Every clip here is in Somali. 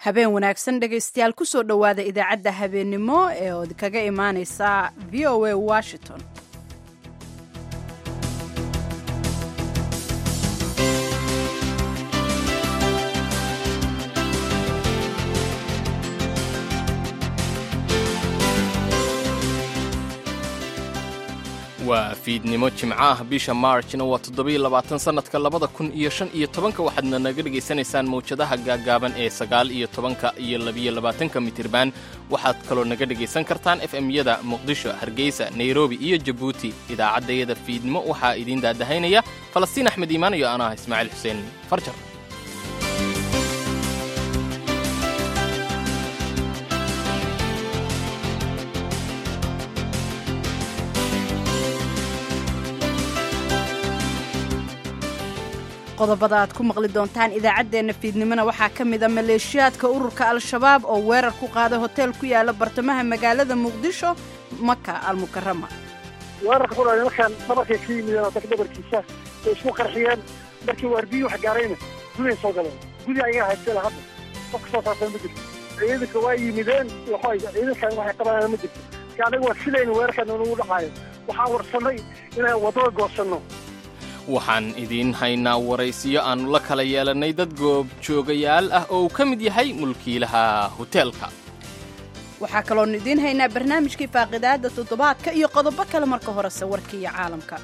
habeen wanaagsan dhegaystayaal kusoo dhowaada idaacadda habeennimo ee ood kaga imaaneysa v o a washington waa fiidnimo jimco ah bisha maarjna waa toddobiyo labaatan sannadka labada kun iyo shan iyo tobanka waxaadna naga dhegaysanaysaan mawjadaha gaaggaaban ee sagaal iyo tobanka iyo labiyo labaatanka mitirban waxaad kaloo naga dhegaysan kartaan f m-yada muqdisho hargeysa nairobi iyo jabuuti idaacaddayada fiidnimo waxaa idiin daadahaynaya falastiin axmed iimaan iyo anaa ismaaciil xuseen farjar qodobada aad ku maqli doontaan idaacaddeenna fiidnimona waxaa ka mida maleeshiyaadka ururka al-shabaab oo weerar ku qaaday hoteel ku yaala bartamaha magaalada muqdisho maka almukarama weerarka ku dhacay markaan dhabarkay ka yimideen oo dadka dhabarkiisa way isku qarxiyeen markii waardiyi wax gaarayna gudahay soo galeen gudi ayaga haystela hadda qof ka soo saarsan ma jirto ciidanka waa yimideen ciidankan waxay qabanayaan ma jirto marka anaga waa filayna weerarkan inugu dhacaayo waxaan warsannay inaan waddada goosanno waxaan idiin haynaa waraysiyo aannu la kala yeelannay dad goobjoogayaal ah oo uu ka mid yahay mulkiilaha hoteelka waxaa kaloonu idiin haynaa barnaamijkii faaqidaadda toddobaadka iyo qodobo kale marka horese warka iyo caalamka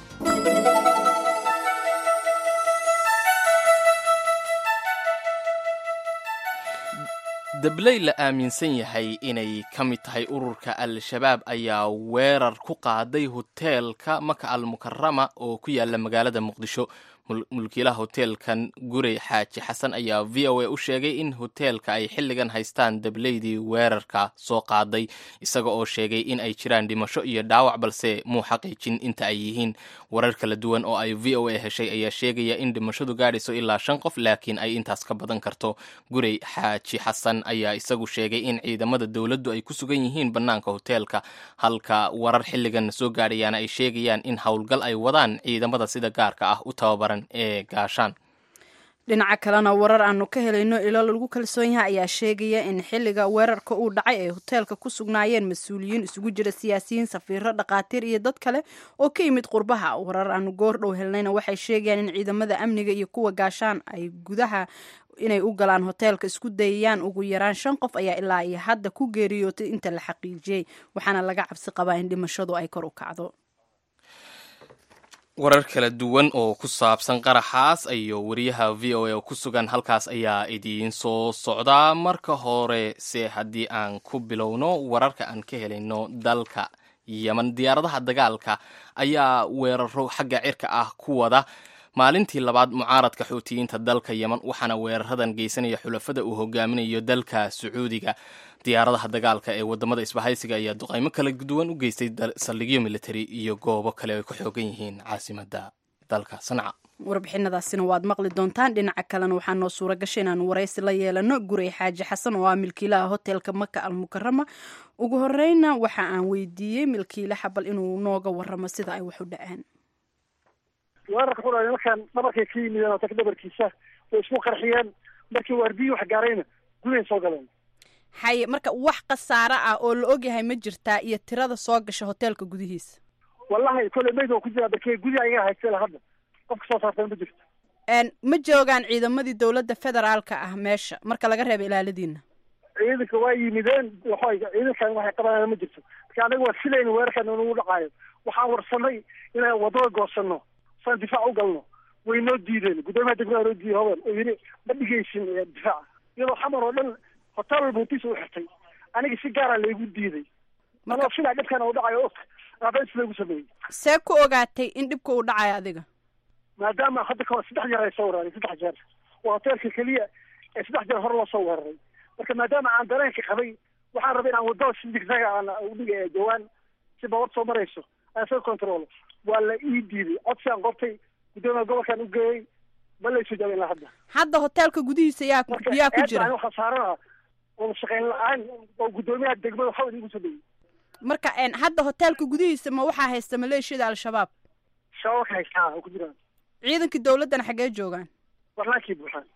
dabley la aaminsan yahay inay ka mid tahay ururka al-shabaab ayaa weerar ku qaaday hoteelka maka almukarama oo ku yaala magaalada muqdisho mulkiilaha hoteelkan gurey xaaji xasan ayaa v o a u sheegay in hoteelka ay xilligan haystaan dableydii weerarka soo qaaday isaga oo sheegay in ay jiraan dhimasho iyo dhaawac balse muu xaqiijin inta ay yihiin warar kala duwan oo ay v o a heshay ayaa sheegaya in dhimashadu gaadhayso ilaa shan qof laakiin ay intaas ka badan karto gurey xaaji xasan ayaa isagu sheegay in ciidamada dowladdu ay ku sugan yihiin bannaanka hoteelka halka warar xilligan soo gaadhayaana ay sheegayaan in howlgal ay wadaan ciidamada sida gaarka ah u tababaran dhinaca kalena warar aanu ka helayno ilo lagu kalsoon yahay ayaa sheegaya in xilliga weerarka uu dhacay ay hoteelka ku sugnaayeen mas-uuliyiin isugu jira siyaasiyiin safiiro dhakhaatiir iyo dad kale oo ka yimid qurbaha warar aanu goor dhow helnayna waxay sheegayaan in ciidamada amniga iyo kuwa gaashaan ay gudaha inay u galaan hoteelka isku dayayaan ugu yaraan shan qof ayaa ilaa iyo hadda ku geeriyootay inta la xaqiijiyey waxaana laga cabsi qabaa in dhimashadu ay kor u kacdo warar kala duwan oo ku saabsan qaraxaas iyo wariyaha v o a oo ku sugan halkaas ayaa idiin soo socdaa marka hore se haddii aan ku bilowno wararka aan ka helayno dalka yeman diyaaradaha dagaalka ayaa weeraro xagga cirka ah ku wada maalintii labaad mucaaradka xuutiyiinta dalka yeman waxaana weeraradan geysanaya xulafada uu hogaaminayo dalka sacuudiga diyaaradaha dagaalka ee wadamada isbahaysiga ayaa duqaymo kala duwan u geystay saldhigyo militari iyo goobo kale ay ku xoogan yihiin caasimada dalka sanca warbixinadaasina waad maqli doontaan dhinaca kalena waxaa noo suura gashay inaanu waraysi la yeelano gurey xaaji xasan oo ah milkiilaha hoteelka maka almukarama ugu horeyna waxa aan weydiiyey milkiilaha bal inuu nooga waramo sida ay wax u dhaceen weerarka ku dhacay markaan dhabarkay ka yimideen oo dadka dhabarkiisa way isku qarxiyeen markii waardiyi wax gaarayna gudahay soo galeen haye marka wax khasaare ah oo la ogyahay ma jirtaa iyo tirada soo gasha hoteelka gudihiisa wallahi kole mayd oo ku jiraa barkee gudi ayaga haystela hadda qof ka soo saartan ma jirto ma joogaan ciidamadii dowladda federaalka ah meesha marka laga reebo ilaaladiina ciidanka waa yimideen waxay ciidankan waxay qabanayaan ma jirto marka anaga waa filayna weerarkan inugu dhacaayo waxaan warsannay inaan waddada goosanno saan difaac u galno way noo diideen guddoomiyaha degmada noo diiday hobel oo yidhi ma dhigaysin difaaca iyadoo xamar oo dhan hotel walba hutiisa u xirtay aniga si gaara laygu diiday marka filaa dhibkan uu dhacayo og abeys lagu sameeyey see ku ogaatay in dhibka uu dhacayo adiga maadaama hadda kahor saddex jeer ay soo weeraray saddex jeer waa hoteelka keliya ee saddex jeer hore loo soo weeraray marka maadaama aan dareenka qabay waxaan rabay inaan waddada si digsaga aan udhiga jawaan si babad soo marayso aan soo controlo waa la ii diiday codsi aan qortay guddoomiya gobolkan u geeyey ma laysoo jaabin ilaa hadda hadda hoteelka gudihiisa yaa yaa ku jira waxaa saarana oo shaqayn la-aan oo guddoomiyaha degmada waxaa idigu sameeyey marka hadda hoteelka gudihiisa ma waxaa haysta maleeshiyada al-shabaab shabaabka haystaa oo ku jiraan ciidankii dowladdana xaggee joogaan barlaankii buuxaan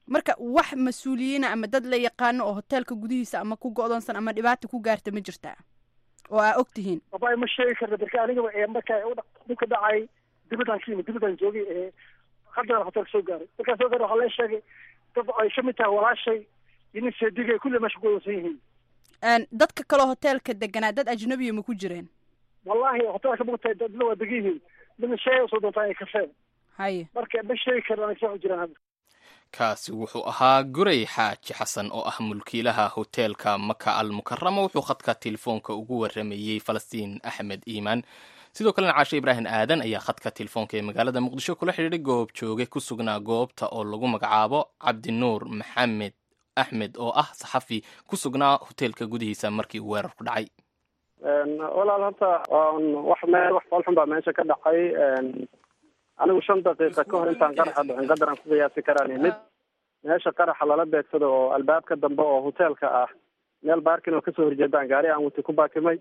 marka wax mas-uuliyiina ama dad la yaqaano oo hoteelka gudihiisa ama ku go-doonsan ama dhibaata ku gaarta ma jirtaa oo aa og tihiin abay ma sheegi karna marka anigaba ee marka dhibka dhacay dibadaan ka yimid dibadaan joogay ee haddana hoteelka soo gaaray markaan soo gaaray waxaa lee sheegay dad ay kamid tahay walaashay iyo nin seedigay kulli meesha ku wadsan yihiin dadka kaleo hoteelka deganaa dad ajnabiya ma ku jireen wallahi hoteelka mugtahay dadna waa degan yihiin midna sheegay usoo doontaa ay kafeen haye marka ma sheegi karna anay soo jiraan hadda kaasi wuxuu ahaa guray xaaji xasan oo ah mulkiilaha hoteelka maka al mukarama wuxuu khadka telefoonka ugu waramayey falastiin axmed iimaan sidoo kalena caashe ibraahim aadan ayaa khadka telefoonka ee magaalada muqdisho kula xidhiidhay goob jooge ku sugnaa goobta oo lagu magacaabo cabdinuur maxamed axmed oo ah saxafi ku sugnaa hoteelka gudihiisa markii uu weerarku dhacay walaal horta wax meel wax foolxun baa meesha ka dhacay anigu shan daqiiqa ka hor intaan qaraxa dhicin qadar aan ku qiyaasi karaan mid meesha qaraxa lala beegsado oo albaabka dambe oo hoteelka ah meel baarkin oo kasoo horjeedaan gaari aan wati ku baakimay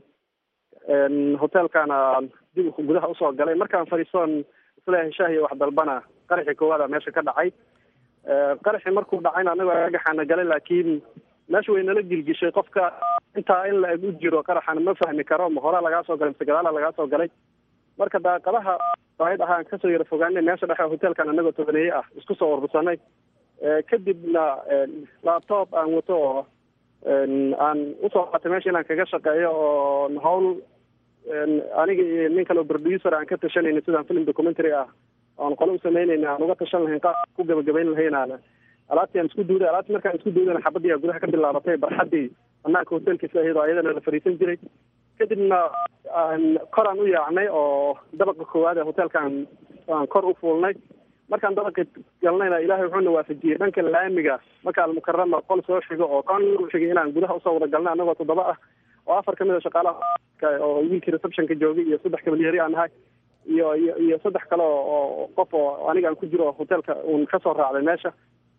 hoteelkaana dib gudaha usoo galay markaan fadhiisoon isleeyahay shaah iyo wax dalbana qaraxii koowaada meesha ka dhacay qaraxii markuu dhacayna anagoo argagaxaana galay laakiin meesha way nala gilgishay qofka intaa in la eg u jiro qaraxana ma fahmi karo ma horaa lagaa soo galay mise gadaala lagaa soo galay marka daaqadaha baahid ahaan kasoo yara fogaanay meesha dhexe hoteelkan anagoo tobaneeye ah isku soo urursanay kadibna laptop aan wato oo aan usoo qaatay meesha inaan kaga shaqeeyo oo hawl aniga iyo nin kale oo producer aan ka tashanayna sidaan film documentary ah oon qole u samaynayna aan uga tashan lahayn qaab ku gabagabayn lahaynaan alaabtii aan isku duuday alaabtii markaan isku duudayna xabadii aa gudaha ka bilaabatay barxadii banaanka hoteelkiisa ahayd oo ayadana la fariisan jiray kadibna koraan u yaacnay oo dabaqa koowaad ee hoteelkaan aan kor u fuulnay markaan dabaqi galnayna ilaahay wuxuuna waafajiyey dhanka laamiga marka almukarama qol soo xigo oo kan u xigay inaan gudaha usoo wada galnay anagoo toddoba ah oo afar kamid a shaqaalaha oo wiilkii receptionka joogay iyo saddex kabalyeri aan nahay iyo iyo iyo saddex kale oo qof oo aniga aan ku jiro hoteelka uun kasoo raacday meesha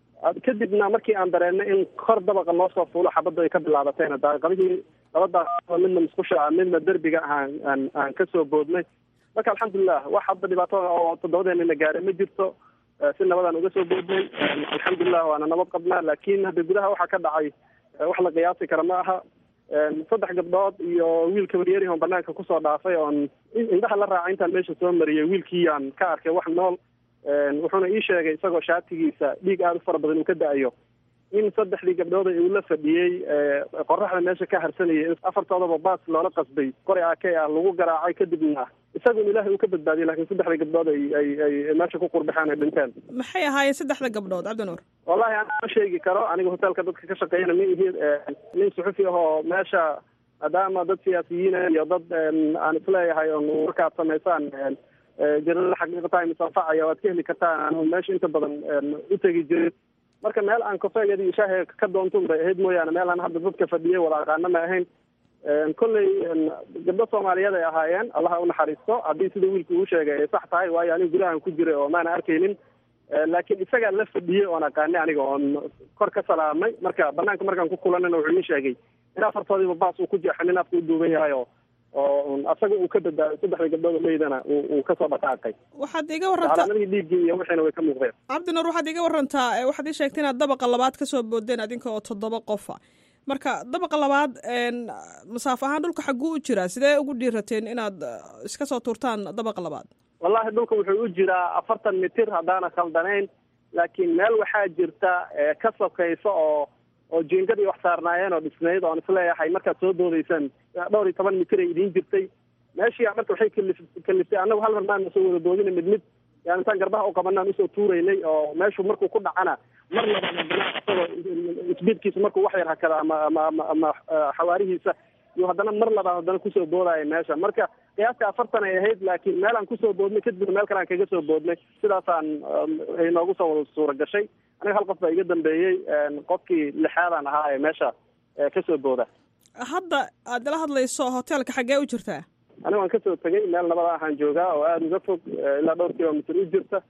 kadibna markii aan dareennay in kor dabaqa noo soo fuulo xabadda ay ka bilaabatayna daaqadihii laba daaqado midna musqusha ah midna derbiga aan aan aan kasoo boodnay marka alxamdulilah wax hadda dhibaato oo toddobadeenina gaaray ma jirto si nabadaan uga soo boodnay alxamdulilah waana nabad qabnaa laakiin hadda gudaha waxaa ka dhacay wax la qiyaasi kara ma aha saddex gabdhood iyo wiil kabaryeri on banaanka kusoo dhaafay oon indhaha la raacay intaan meesha soo mariyay wiilkiiyaan ka arkay wax nool wuxuuna ii sheegay isagoo shaatigiisa dhiig aada u fara badan uu ka da-ayo in saddexdii gabdhood uu la fadhiyey qoraxda meesha ka harsanayay afartoodaba baas loola qasbay qori ake ah lagu garaacay kadibna isagun ilaahay uu ka badbaadiyay lakin saddexdii gabdhood ay ay ay meesha ku qurbaxeen ay dhinteen maxay ahaayeen saddexda gabdhood cabdinuur wallahi aan ma sheegi karo aniga hoteelka dadka ka shaqeeyana ma ihi nin suxufi ahoo meesha maadaama dad siyaasiyiina iyo dad aan isleeyahay on markaad samaysaan jarada xaqiiqatahay misanfacaya waad ka heli kartaan anu meesha inta badan u tegi jirin marka meel aan kofeeyada iyo shaahi ka doontun bay ahayd mooyaane meel aan hadda dadka fadhiyay wada aqaana ma ahayn kolley gabdho soomaaliyeed ay ahaayeen allaha unaxariisto haddii sida wiilka uu sheegay ay sax tahay waayo aniga gudahan ku jiray oo maana arkaynin laakiin isagaa la fadhiyey oon aqaanay aniga oon kor ka salaamay marka banaanka markaan ku kulanayna wuxuu ii sheegay in afartoodiiba baas uu ku jeexay nin afka u duuban yahay oo oo asaga uu ka badbaaday saddexda gabdhood leydana uu kasoo dhaqaaqay waxaad iga warantaa calaamadii dhiiggii iyo wixiina way ka muuqdeen cabdinuur waxaad iga warantaa waxaad ii sheegtay inaad dabaqa labaad kasoo boodeen adinka oo toddoba qofa marka dabaqa labaad masaafo ahaan dhulka xagguu u jiraa sidee ugu dhiirateen inaad iska soo tuurtaan dabaqa labaad wallahi dhulka wuxuu u jiraa afartan mitir haddaana khaldanayn laakiin meel waxaa jirta ka sokaysa oo oo jiingadii wax saarnaayeen oo dhisnayd oon isleeyahay markaad soo doodaysaan dhowr iyo toban mitir ay idiin jirtay meeshii marka waxay kalif kaliftay annagu hal mar maana soo wada doodina mid mid yani intaan garbaha u qabanaan usoo tuuraynay oo meeshu markuu ku dhacana mar labaad haddana isagoo isbiidkiisa markuu wax yar hakada ama ama ama ama xawaarihiisa iyo haddana mar labaad haddana kusoo boodaya meesha marka qiyaastii afartan ay ahayd laakiin meel aan kusoo boodnay kadibna meel kale aan kaga soo boodnay sidaasaan ay noogu soo wada suura gashay aniga hal qof baa iga dambeeyey qofkii lixaadaan ahaa ee meesha kasoo booda hadda aad ila hadlayso hoteelka xaggee u jirtaa aniga waan kasoo tegay meel nabada ahaan joogaa oo aada uga fog ilaa dhowr kilomitr u jirta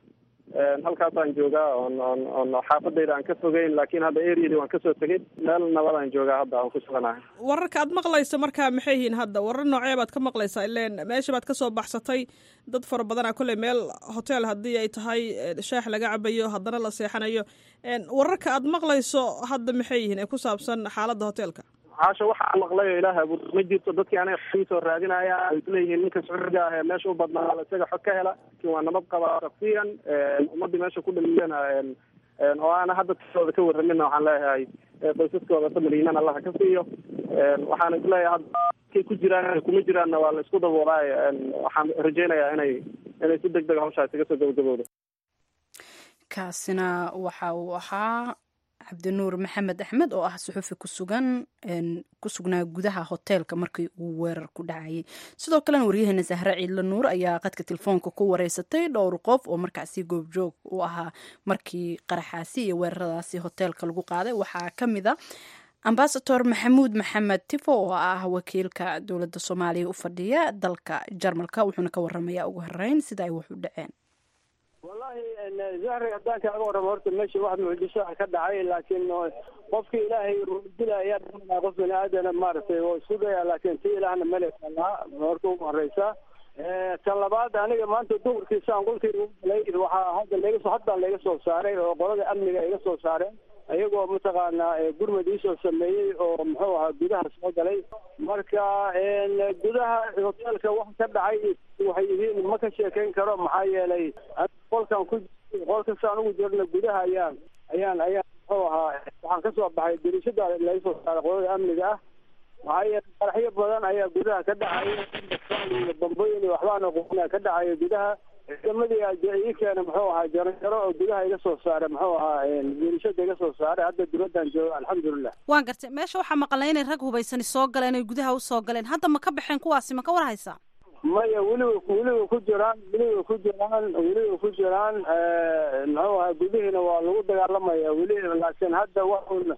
halkaasaan joogaa oon oon oon xaafadayda aan ka fogeyn laakiin hadda areadii waan kasoo tegay meel nabadaan joogaa hadda aan ku suganahay wararka aad maqlayso markaa maxay yihiin hadda warar noocee baad ka maqlaysaa ileen meesha baad kasoo baxsatay dad fara badanaa kolley meel hotel haddii ay tahay shaax laga cabayo haddana la seexanayo wararka aad maqlayso hadda maxay yihiin ee ku saabsan xaaladda hotelka caasha waxaa maqlay oo ilaah abuur ma jirto dadkii aniga soo raadinaya ay leeyihiin ninka sacuudiga ah ee meesha u badnaa isaga xog ka hela laakiin waa nabad qabaa shaksiyan ummadii meesha ku dhaliyana oo aana hadda tiooda ka warramina waxaan leeyahay qoysaskooda samaliiman allaha ka siiyo waxaan isleeyahay hadda kay ku jiraan kuma jiraanna waa la isku daboolaayo waxaan rajaynayaa inay inay si deg deg hawshaas iga soo gabagabowdo kaasina waxa uu ahaa cabdinuur maxamed axmed oo ah suxufi kusugan ku sugnaa gudaha hoteelka markii uu weerar ku dhacayay sidoo kalena waryaheena sahre ciidla nuur ayaa qadka telefoonka ku wareysatay dhowr qof oo markaasi goobjoog u ahaa markii qaraxaasi iyo weeraradaasi hoteelka lagu qaaday waxaa ka mid a ambasador maxamuud maxamed tifo oo ah wakiilka dowladda soomaaliya u fadhiya dalka jarmalka wuxuuna ka waramayaa ugu horeyn sida ay wax u dhaceen wallahi zahri haddaan kaaga warramo horta meesha wax mucjiso ah ka dhacay laakiin qofkii ilaahay dilaya qof bani aadana maaragtay oo isku daya laakiin ti ilaahna meleka lahaa horta ugu horeysa tan labaad aniga maanta duhurkiisaan qolkayga u galay waxaa hadda laga soo haddaan laga soo saaray oo qolada amniga iga soo saareen iyagoo mataqaanaa gurmad iisoo sameeyey oo muxuu ahaa gudaha soo galay marka gudaha hoteelka wax ka dhacay waxay yihiin ma ka sheekayn karo maxaa yeelay qolkan ku qolkasaan ugu jirna gudaha ayaan ayaan ayaan muxuu ahaa waxaan kasoo baxay dirishada laga soo saaray qolada amniga ah maxaa yeelay qaraxyo badan ayaa gudaha ka dhacaya bambooyin iyo waxbaana quna ka dhacaya gudaha ciidamadii ii keena muxuu ahaa jaranjaro oo gudaha iga soo saaray muxuu ahaa dirishada iga soo saaray hadda dibadaan jooga alxamdulilah waan gartay meesha waxaa maqalnay inay rag hubaysani soo galeen oy gudaha usoo galeen hadda ma ka baxeen kuwaasi ma ka war haysaa maya weliba weliba ku jiraan weliba ku jiraan weliba ku jiraan muxuu ahaa gudihiina waa lagu dagaalamaya weli laakiin hadda waxun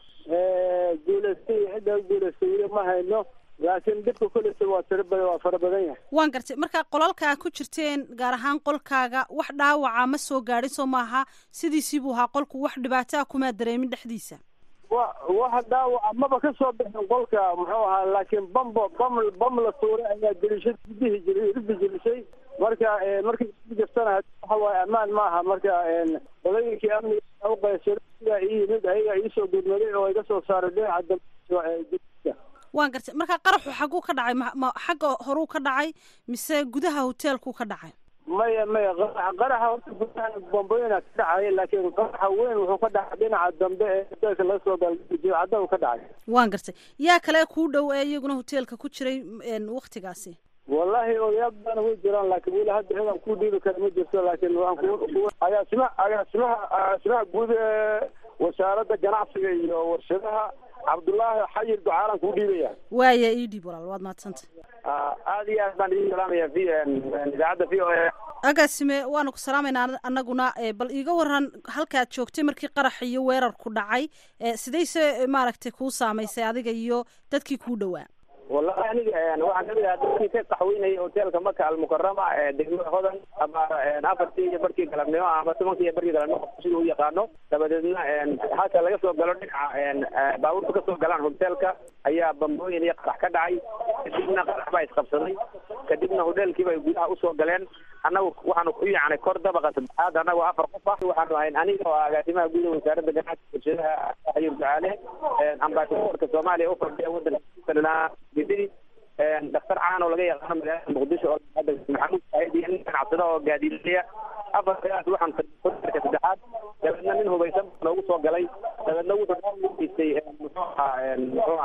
guulaystay cidda guulaystay weli ma hayno laakiin dhibka kuleysa waa tira badan waa fara badan yahay waan gartay marka qolalka ku jirteen gaar ahaan qolkaaga wax dhaawaca ma soo gaadhin soo maaha sidiisii buu ahaa qolku wax dhibaato ah kumaa dareemin dhexdiisa wa wax dhaawaca maba ka soo bixin qolka muxuu ahaa laakiin bambo bam bam la tuuray ayaa dirishad gudihi jiri ridi jirisay marka markii jirtana waxa waaye ammaan maaha marka qolooyinkii amniga uqaysay sidaa ii yimid ayaga iisoo gurmaday oo iga soo saaray dhinaca dambe waan gartay marka qaraxu xagguu ka dhacay ma xagga horuu ka dhacay mise gudaha hoteelkuu ka dhacay maya maya qaraxa horta gudaha bombooyina ka dhacay laakiin qaraxa weyn wuxuu ka dhacay dhinaca dambe ee hoteelka laga soo galcadda ka dhacay waan gartay yaa kale kuu dhow ee iyaguna hoteelka ku jiray waktigaasi wallahi odayaal badan way jiraan laakiin weli hadda ciidan ku dhiibi kara ma jirto laakiin waxaan ku agaasima agaasimaha agaasimaha guud ee wasaaradda ganacsiga iyo warshadaha cabdullaahi xayir ducaalan kuu dhiibaya waaya ii dhiib walaal waad mahadsanta aada iyo aad baan idin salaamaya v idaacadda v o a agaasime waanu ku salaamaynaa anaguna bal iiga waran halkaad joogtay markii qarax iyo weerarku dhacay sidayse maaragtay kuu saamaysay adiga iyo dadkii kuu dhowaa wallahi aniga waxaan kamid ahaa dadkii ka qaxweynayay hoteelka maka almukarama ee degmada hodan abaar afartii iyo barkii galabnimo ama tobankii iyo barkii galabnimo qofku sida u yaqaano dabadeedna halka laga soo galo dhinaca baabuurta kasoo galaan hoteelka ayaa bambooyin iyo qarax ka dhacay kadibna qarax baa isqabsaday kadibna hoteelkiiba ay gudaha usoo galeen annagu waxaanu ku yaacnay kor dabaqa saddexaad annagu afar qof ah waxaanu ahayn aniga oo agaasimaha guud ee wasaaradda ganacsiga warshadaha xayir ducaale ambasadorka soomaaliya ufadhiya wadanka bidii daktar caan oo laga yaqaano magaalada muqdisho oo maxamuud saaiid iyo nin ganacsada oo gaadiilaya afarkaas waxaan hoteelka saddexaad dabeedna nin hubaysan noogu soo galay dabeedna wuxuu geystay muxuu ahaa muxuu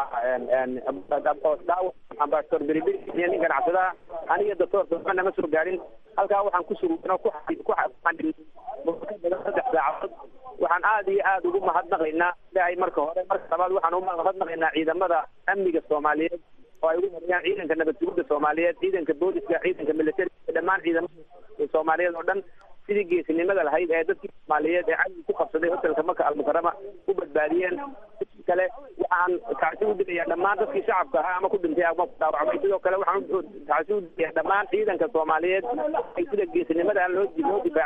ahaa dhaawac ambasador beriberi iyo nin ganacsadaha aniga doctor soomana ma soo gaarin halkaa waxaan ku sugnaa ku saddex saacadood waxaan aada iyo aada ugu mahadnaqaynaa ilaahay marka hore marka labaad waxaan ugu mahadnaqaynaa ciidamada amniga soomaaliyeed oo ay ugu mariyaan ciidanka nabad sugidda soomaaliyeed ciidanka booliska ciidanka militariga dhammaan ciidamada soomaaliyeed oo dhan sidii geesinimada lahayd ee dadkii soomaaliyeed ee cadowga ku qabsaday hotelka maka almukarama u badbaadiyeen sidii kale waxaan tacsi u digayaa dhammaan dadkii shacabka ahaa ama ku dhintay ama ku dhaawacmay sidoo kale waxaan tacsi u digayaa dhammaan ciidanka soomaaliyeed ay sida geesinimada loo loo difaacay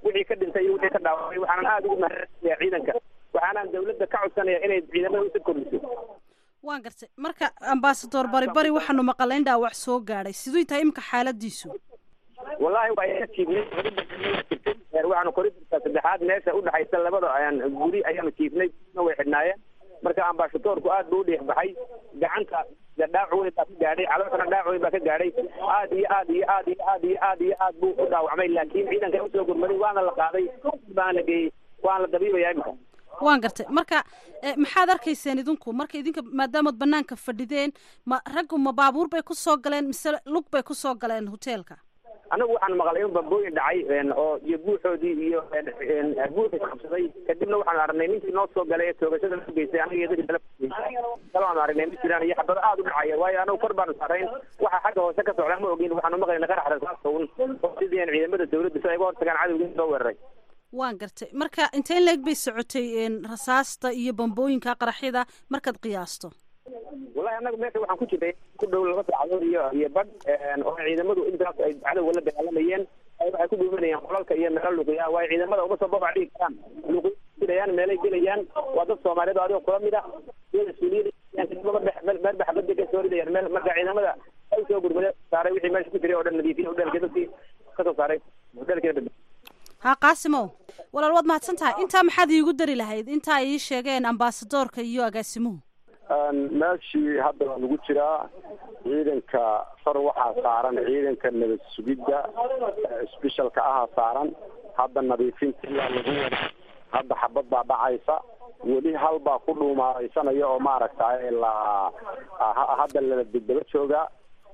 wixii ka dhintay iyo wixii ka dhaawacay waxaanan aada ugu mahadsanaya ciidanka waxaanaan dawladda ka codsanaya inay ciidamada usi kordhiso waan gartay marka ambasador bari bari waxaanu maqalay in dhaawac soo gaadhay siduu tahay imika xaaladiisu wallahi waa ka jiifnay waxaanu koridorka saddexaad meesha udhexaysa labada ayaan guri ayaanu jiifnay na way xidhnaayeen marka ambasadorku aad buu udhiix baxay gacanta dhaac weyn baa ka gaadhay calooshana dhaac weyn baa ka gaadhay aad iyo aad iyo aad iyo aad iyo aad iyo aad buu u dhaawacmay laakiin ciidanka usoo gurmaday waana la qaaday baana la geeyey waana la dabiibaya imika waan gartay marka maxaad arkayseen idinku marka idinka maadaamood banaanka fadhideen ma raggu ma baabuur bay kusoo galeen mise lug bay kusoo galeen hoteelka anagu waxaan maqlay in bambooyin dhacay oo iyo buuxoodii iyo buuxis qabsaday kadibna waxaan aragnay ninkii noo soo galay ee toogashada la geystay anaga iyo dadkii kale aanu aragnay ma jiraan iyo xabado aada u dhacaya waayo anagu kor baanu saarayn waxa xagga hoose ka socda ma ogin waxaanu maqlayna qarax rasaasta un oo sidii aan ciidamada dawladda si ay uga hortagaan cadowgii soo weeraray waan gartay marka intee leeg bay socotay rasaasta iyo bambooyinka qaraxyada markaad qiyaasto wallahi anagu meesha waxaan ku jirnay ku dhow laba saacadood iyo iyo badh oo ciidamadu intaas ay cadowga la dagaalamayeen waxay ku dhuumanayaan qolalka iyo meelo luqiya waayo ciidamada uma soo babac dhigi karaan luqiyaan meelay gelayaan waa dad soomaaliyeed oo adigoo kula mid ah iyada suuliyada baxbada ka soo ridayaan meel marka ciidamada ay soo gurmade saaray wixii meesha ku jiray oo dhan nadiifiya udheelkii dadkii kasoo saaray udheelkiina bad ha qaasimow walaal waad mahadsan tahay intaa maxaad iigu dari lahayd intaa ii sheegeen ambasadorka iyo agaasimuhu meeshii hadda waa lagu jiraa ciidanka far waxaa saaran ciidanka nabad sugidda sbeshalka ahaa saaran hadda nadiifinta ilaa lagu wada hadda xabad baa dhacaysa weli hal baa ku dhuumaalaysanaya oo maaragtay la hadda la daba joogaa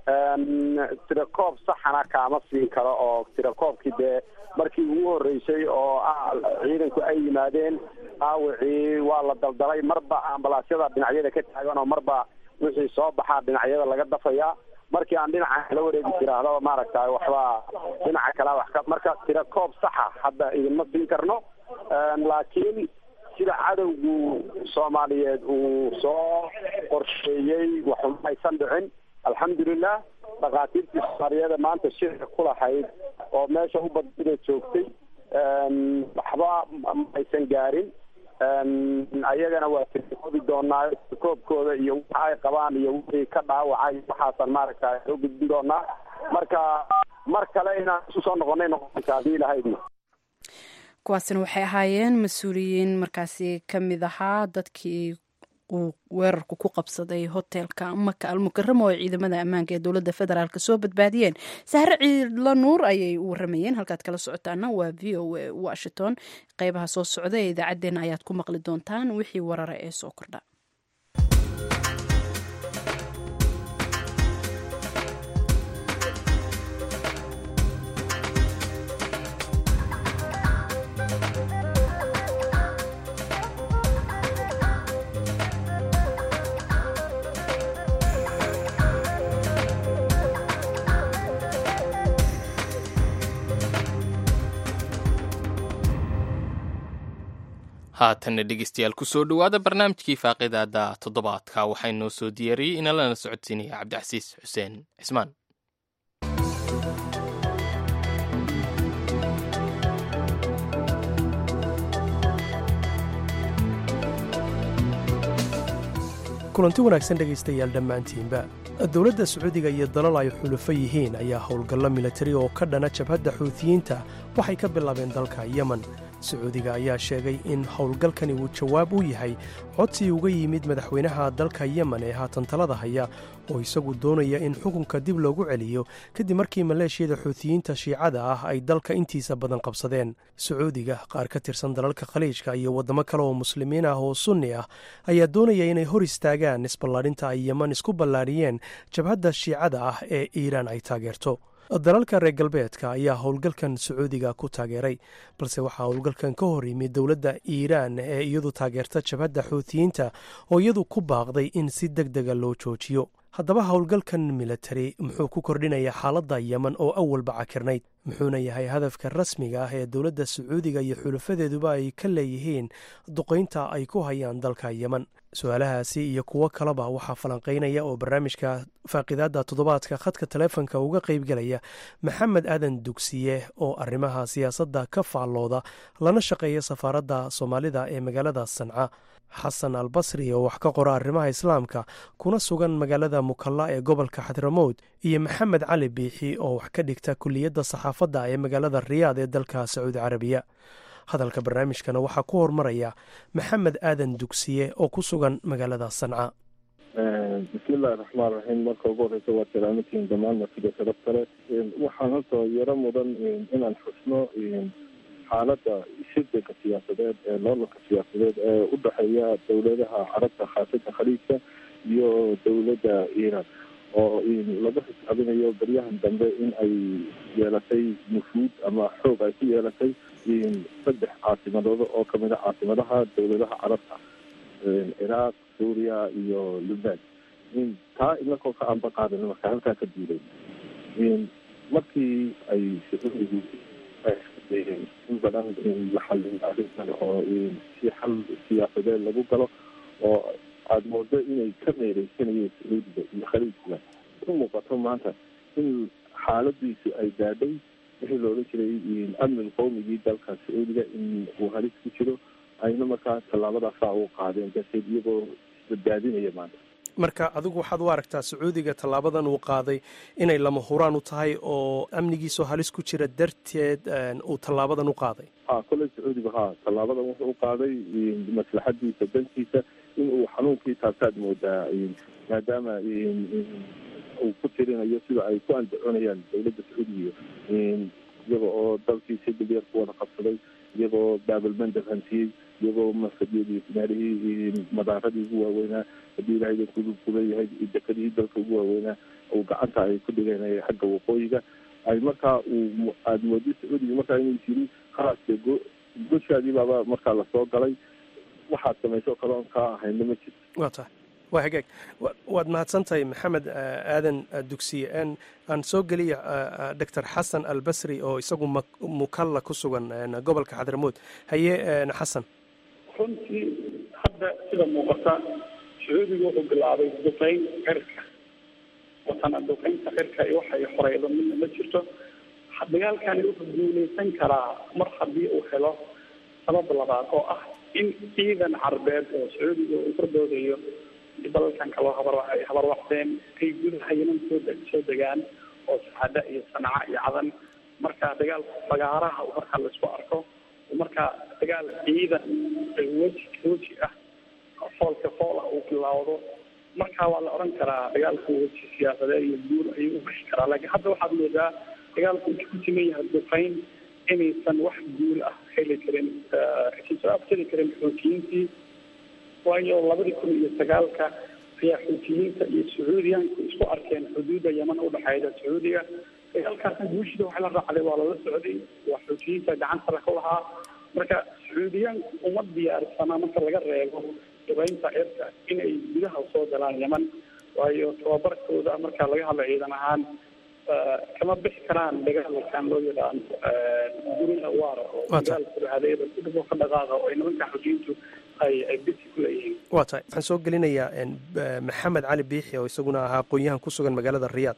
tirakoob saxana kaama siin karo oo tirakoobkii dee markii ugu horeysay oo ah ciidanku ay yimaadeen dhaawicii waa la daldalay marba ambalaasyada dhinacyada ka taagan oo marba wixii soo baxaa dhinacyada laga dafayaa markii aan dhinaca kala wareegi tiraahdo maaragtay waxba dhinaca kala wax ka marka tirakoob saxa hadda idinma siin karno laakiin sida cadowgu soomaaliyeed uu soo qorsheeyey waxuma aysan dhicin alxamdulilah dhakhaatiirtii soomaaliyeeda maanta shirka ku lahayd oo meesha u badida joogtay waxba aysan gaarin ayagana waa tirkoobi doonaa koobkooda iyo waxa ay qabaan iyo wixii ka dhaawacay waxaasan maaragta soo gudbin doonaa marka mar kale inaan isu soo noqonay noqonaysa haddii ilahaydna kuwaasina waxay ahaayeen mas-uuliyiin markaasi ka mid ahaa dadkii uu weerarku ku qabsaday hotelka maka almukaramo oo ciidamada ammaanka ee dowladda federaalk soo badbaadiyeen sahre ciidla nuur ayay u waramayeen halkaad kala socotaana waa v o a washington qeybaha soo socda ee idaacaddeenna ayaad ku maqli doontaan wixii warara ee soo kordha haatanna dhegeystayaal kusoo dhowaada barnaamijkii faaqidaada toddobaadka waxaa inoo soo diyaariyey ina lana socodsiinaya cabdicasiis xuseen cismaan kulanti wanaagsan dhegaystayaal dhammaantiinba dowladda sacuudiga iyo dalal ay xulufo yihiin ayaa howlgallo milatari oo ka dhana jabhadda xuutiyiinta waxay ka bilaabeen dalka yemen sacuudiga ayaa sheegay in howlgalkani uu jawaab u yahay codsi uga yimid madaxweynaha dalka yemen ee haatan talada haya oo isagu doonaya in xukunka dib loogu celiyo kadib markii maleeshiyada xuutiyiinta shiicada ah ay dalka intiisa badan qabsadeen sacuudiga qaar ka tirsan dalalka khaliijka iyo waddamo kale oo muslimiin ah oo sunni ah ayaa doonaya inay hor istaagaan isballaadhinta ay yemen isku ballaadhiyeen jabhadda shiicada ah ee iiraan ay taageerto dalalka reer galbeedka ayaa howlgalkan sacuudiga ku taageeray balse waxaa howlgalkan ka hor yimid dowladda iiraan ee iyadu taageerta jabhadda xuutiyiinta oo iyadu ku baaqday in si deg dega loo joojiyo haddaba howlgalkan militari muxuu ku kordhinayaa xaaladda yeman oo awalba cakirnayd muxuuna yahay hadafka rasmiga ah ee dowladda sacuudiga iyo xulafadeeduba ay ka leeyihiin duqaynta ay ku hayaan dalka yeman su-aalahaasi iyo kuwo kaleba waxaa falanqaynaya oo barnaamijka faaqidaadda toddobaadka khadka taleefonka uga qaybgelaya maxamed aadan dugsiye oo arrimaha siyaasadda ka faallooda lana shaqeeya safaaradda soomaalida ee magaalada sanca xasan albasri oo wax ka qora arrimaha islaamka kuna sugan magaalada mukalla ee gobolka xadramowd iyo maxamed cali biixi oo wax ka dhigta kuliyadda saxaafadda ee magaalada riyaad ee dalka sacuudi carabiya hadalka barnaamijkana waxaa ku hormaraya maxamed aadan dugsiye oo ku sugan magaalada sanca bismillahi raxmaan raxiim marka ugu horeysa waa salaamatiin dhammaan martida sharaf kale waxaan horta yaro mudan inaan xusno xaaladda shirdanka siyaasadeed ee loolanka siyaasadeed ee u dhexeeya dowladaha carabta khaasatan khaliijka iyo dowladda iiraan oo laga xisaabinayo baryahan dambe in ay yeelatay nufuud ama xoog ay ku yeelatay saddex caasimadooda oo kamid a caasimadaha dowladaha carabta ciraaq suuriya iyo lubnaan taa inakoo ka anba qaadan marka halkaa ka duulay markii ay sacuudigu in badan la xalin arrintan oo si xal siyaasadeed lagu galo oo aada moodo inay ka meereysanayeen sacuudiga iyo khaliijka u muuqato maanta in xaaladiisu ay gaadhay wixii loolan jiray amnil qowmigii dalka sacuudiga in uu halis ku jiro ayna markaa tallaabadaasaa u qaadeen darteed iyagoo isbadbaadinaya maanta marka adigu waxaad u aragtaa sacuudiga tallaabadan uu qaaday inay lama huraan u tahay oo amnigiisoo halis ku jira darteed uu tallaabadan u qaaday ha kolley sacuudiga ha tallaabadan wuxuu u qaaday maslaxadiisa dantiisa in uu xanuunkii taabtaad moodaa maadaama uu ku tirinayo sida ay ku andacoonayaan dowladda sacuudiga iyaga oo dalkii si dilyar ku wada qabsaday iyagoo baabalmandab hantiyey iyagoo masadyadii meelihii madaaradii ugu waaweynaa haddii ilahay kuleeyahay dekadihii dalka ugu waaweynaa uu gacanta ay ku dhigeen xagga waqooyiga ay markaa uu aada moodi sacuudiga markaa inuu yiri khalaas dee go goshaadii baaba markaa lasoo galay waxaad samayso kale oon kaa ahayna ma jirto waa tahay waa hagaag waad mahadsan tahay maxamed aadan dugsiye n aan soo geliya doctor xasan albasri oo isagu mukalla ku sugan gobolka xadramowd haye xasan runtii hadda sida muuqata sacuudiga wuxuu bilaabay duqeyn cirka watana duqeynta cirka iyo waxay horeydo midna ma jirto dagaalkani wuxuu guuleysan karaa mar haddii uu helo sabab labaad oo ah in ciidan carbeed oo sacuudiga uu ka doodayo dalalkan kaloo habar ay habarwacdeen ay gudaha yeman soo soo degaan oo saxada iyo sanca iyo cadan marka dagaal fagaaraha markaa laisku arko marka dagaal ciidan weji weji ah foolka fool ah uu bilaawdo marka waa la oran karaa dagaalku weji siyaasadeed iyo guul ayuu u bixi karaa laakiin hadda waxaad moodaa dagaalku inta ku siman yahay duqeyn inaysan wax guul ah heli karin aysan soo abtari karin xoojiyiintii waayo labadii kun iyo sagaalka ayaa xuutiyiinta iyo sacuudiyaanku isku arkeen xuduudda yeman udhexeeda sacuudiga dagaalkaasna guushida waxa la raacday waa lala socday waa xuutiyiinta gacanta laku lahaa marka sacuudiyaanku uma diyaarsana marka laga reebo dubeynta cirka inay gudaha soo galaan yeman waayo tababarkooda marka laga hadla ciidan ahaan kama bixi karaan dagaalkan loo yaqaano gurina waara oo dagaalku hadeeda kudhabo ka dhaqaaqa oo ay nimanka xuutiyiintu waa tahay waxaan soo gelinayaa maxamed cali biixi oo isaguna ahaa aqoon-yahan ku sugan magaalada riyaad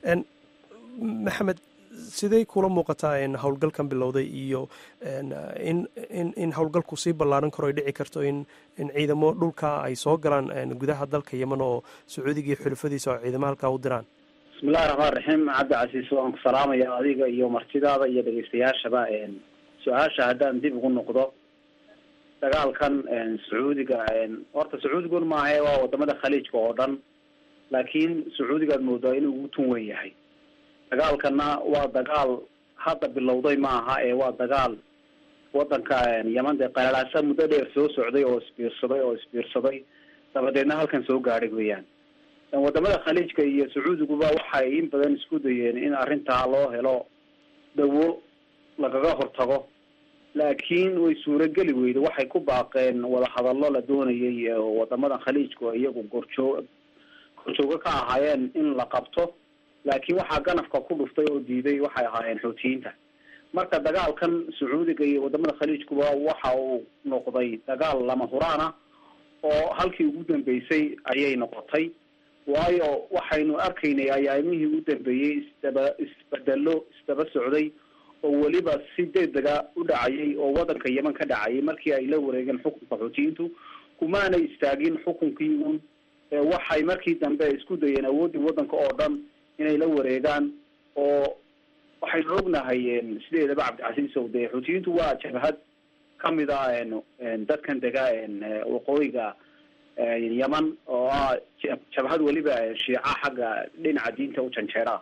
maxamed sidey kula muuqataa howlgalkan bilowday iyo in in in howlgalku sii ballaaran karo ay dhici karto in in ciidamo dhulka ay soo galaan gudaha dalka yeman oo sacuudiga iyo xulufadiisa oo ciidamo halkaa u diraan bismillahi raxmaan raxiim cabdi casiis waan ku salaamaya adiga iyo martidaada iyo dhegeystayaashaba su-aasha haddaan dib ugu noqdo dagaalkan sacuudiga horta sacuudigun maahae waa wadamada khaliijka oo dhan laakiin sacuudigaad moodaa inuu ugu tun weyn yahay dagaalkana waa dagaal hadda bilowday maaha ee waa dagaal wadanka yeman dee qalalaasa muddo dheer soo socday oo isbiirsaday oo isbiirsaday dabadeedna halkan soo gaadhay weeyaan wadamada khaliijka iyo sacuudiguba waxay in badan isku dayeen in arrintaa loo helo dawo lagaga hortago laakiin way suurageli weyda waxay ku baaqeen wadahadallo la doonayay wadamadan khaliijka iyagu gorjoo horjoogo ka ahaayeen in la qabto laakiin waxaa ganafka ku dhuftay oo diiday waxay ahaayeen xuutiyiinta marka dagaalkan sacuudiga iyo wadamada khaliijkuba waxa uu noqday dagaal lama huraan ah oo halkii ugu dambeysay ayay noqotay waayo waxaynu arkaynay ayaamihii ugu dambeeyey isdaba isbedelo isdaba socday oo weliba si degdega u dhacayay oo wadanka yeman ka dhacayay markii ay la wareegeen xukunka xuutiyiintu kumaanay istaagin xukunkii un waxay markii dambe isku dayeen awooddii wadanka oo dhan inay la wareegaan oo waxaynu ognahay sideedaba cabdicasiis ow dee xuutiyiintu waa jabhad kamid a dadkan dega waqooyiga yeman oo ah jabhad weliba shiica xagga dhinaca diinta u janjeera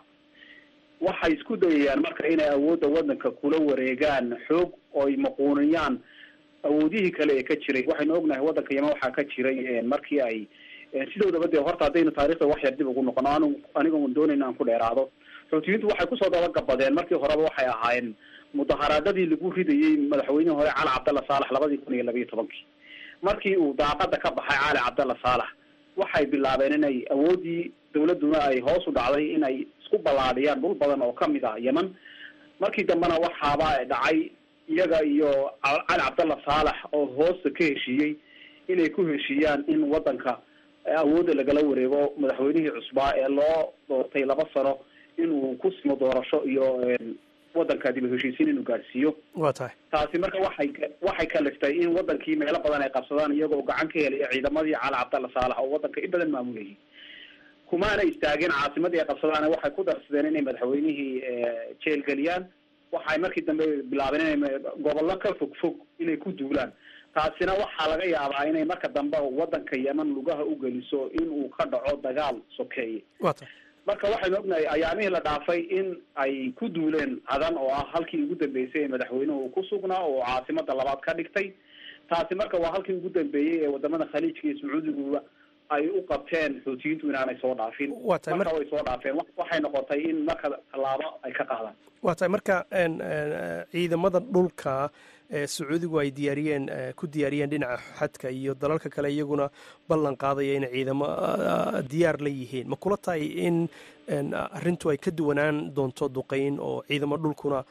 waxay isku dayayaan marka inay awoodda wadanka kula wareegaan xoog oo ay maquuniyaan awoodihii kale ee ka jiray waxaynu ognahay wadanka yeman waxaa ka jiray markii ay sidoodaba dee horta haddaynu taarikhda wax yar dib ugu noqono anu anigoon doonayna aan ku dheeraado xuutiyiintu waxay kusoo dabagabadeen markii horeba waxay ahaayeen mudaharaadadii lagu ridayey madaxweynihii hore cali cabdalla saalax labadii kun iyo labayo tobankii markii uu daaqada ka baxay cali cabdalla saalax waxay bilaabeen inay awooddii dawladuna ay hoos u dhacday inay isku ballaadhiyaan dhul badan oo kamid ah yeman markii dambena waxaaba dhacay iyaga iyo cali cabdalla saalax oo hoosta ka heshiiyey inay ku heshiiyaan in wadanka awoodda lagala wareego madaxweynihii cusbaa ee loo doortay laba sano inuu ku simo doorasho iyo wadanka dib heshiisiin inuu gaadhsiiyo waa tahay taasi marka waxay waxay kaliftay in wadankii meelo badan ay qabsadaan iyagoo gacan ka helaya ciidamadii cali cabdalla saalax oo wadanka in badan maamulayay kumaana istaageen caasimadii ay qabsadaan waxay ku darsadeen inay madaxweynihii jeel geliyaan waxay markii dambe bilaabeen inay gobollo ka fog fog inay ku duulaan taasina waxaa laga yaabaa inay marka dambe wadanka yeman lugaha u geliso in uu ka dhaco dagaal sokeeye waa tahay marka waxaynu ognahay ayaamihii la dhaafay in ay ku duuleen cadan oo ah halkii ugu dambeysay ee madaxweynuhu ku sugnaa oo caasimada labaad ka dhigtay taasi marka waa halkii ugu dambeeyey ee wadamada khaliijka iyo sacuudiguba ay u qabteen xuutiyiintu inaanay soo dhaafin Waa tahay mar- marka way soo dhaafeen wa- waxay noqotay in marka tallaabo ay ka qaadaan waa tahay marka een, een, ciidamada dhulka ee sacuudigu ay diyaariyeen ee, ku diyaariyeen dhinaca xadka iyo dalalka kale iyaguna ballan qaadaya inay ciidamo ah, diyaar la yihiin ma kula tahay in een, arrintu ay ka duwanaan doonto duqeyn oo ciidamo dhulkuna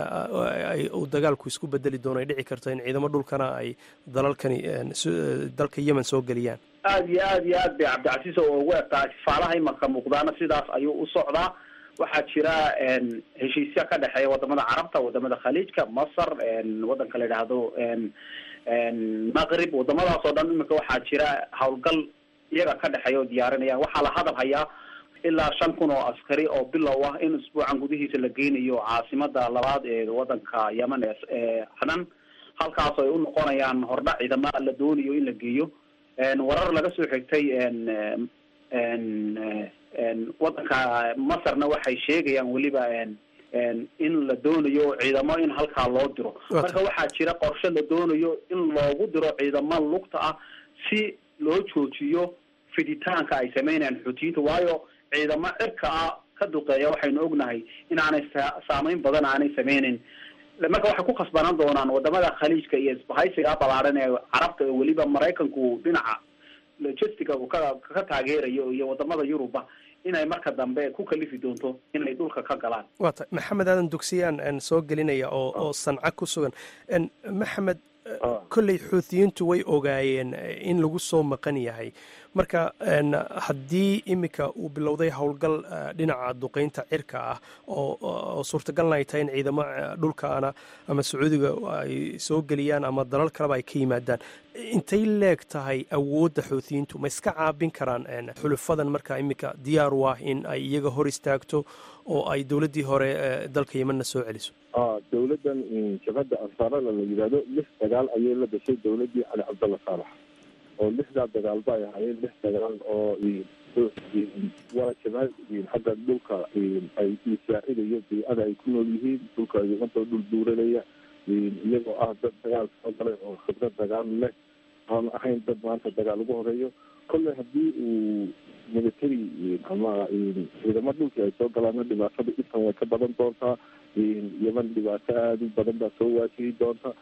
ah, ay- uu dagaalku isku bedeli doono ay dhici karto in ciidamo dhulkana ay dalalkani een, su- dalka yemen soo geliyaan aad iyo aad iyo aad bay cabdicasiis oo ugu egtaa faalaha imanka muuqdaana sidaas ayuu u socdaa waxaa jira een, heshiisyo ka dhexeeya wadamada carabta wadamada khaliijka masar een, wadanka la yidhaahdo een, een, maqrib wadamadaas oo dhan iminka waxaa jira howlgal iyaga ka dhexeeya oo diyaarinayaan waxaa la hadal hayaa ilaa shan kun oo askari oo bilow ah in isbuucan gudihiisa la geynayo caasimada labaad ee wadanka yemen ee ee cadan halkaas ay u noqonayaan hordhac ciidama la doonayo in la geeyo een, warar laga soo xigtay een, een, een, een, wadanka masarna waxay sheegayaan weliba een, een, in la doonayo ciidamo in halkaa loo diro Waa marka waxaa jira qorshe la doonayo in loogu diro ciidamo lugta ah si loo joojiyo fiditaanka ay sameynayaan xuutiyiinta waayo ciidamo cirka ah ka duqeeya waxaynu ognahay inaanay sa- saameyn badan aanay sameynin marka waxay ku khasbanaan doonaan wadamada khaliijka iyo isbahaysiga balaaran ee carabta oo weliba maraykanku dhinaca logistica uu ka ka taageerayo iyo wadamada yuruba inay marka dambe ku kalifi doonto inay dhulka ka galaan waa tahay maxamed aadan dugsiyaan een, soo gelinaya oo oo sanca ku sugan Een, maxamed eh, kolley xuutiyiintu way ogaayeen eh, in lagu soo maqan yahay marka een, haddii iminka uu bilowday howlgal eh, dhinaca duqeynta cirka ah oo oo suurtagalna ay tahay in ciidamo eh, dhulkaana ama sacuudiga ay soo geliyaan ama dalal kaleba ay ka yimaadaan intay leeg tahay awoodda xuutiyiintu ma iska caabin karaan een, xulufadan marka iminka diyaar u ah in ay iyaga hor istaagto oo ay dowladdii hore ee dalka yemenna soo celiso ah dowladdan mm, jabhadda ansaarada la yidhaahdo lix dagaal ayay la gashay dowladdii cali cabdalla saalax oo lixdaa dagaalba ay ahaayeen lix dagaal oo mm, mm, waa jabhad mm, xagga dhulka mm, ay isaacidayo biicada ay ku nool yihiin dhulka iyagantoo dhul duuranaya mm, iyagoo ah dad dagaal soo galay oo khibrad dagaal leh aan ahayn dad maanta dagaal ugu horeeyo kolley haddii uu military mm, ama mm, ciidamo dhulkii ay soo galaana dhibaatada intan way ka badan doontaa yeman dhibaato aada u badan baa soo waajihi doonta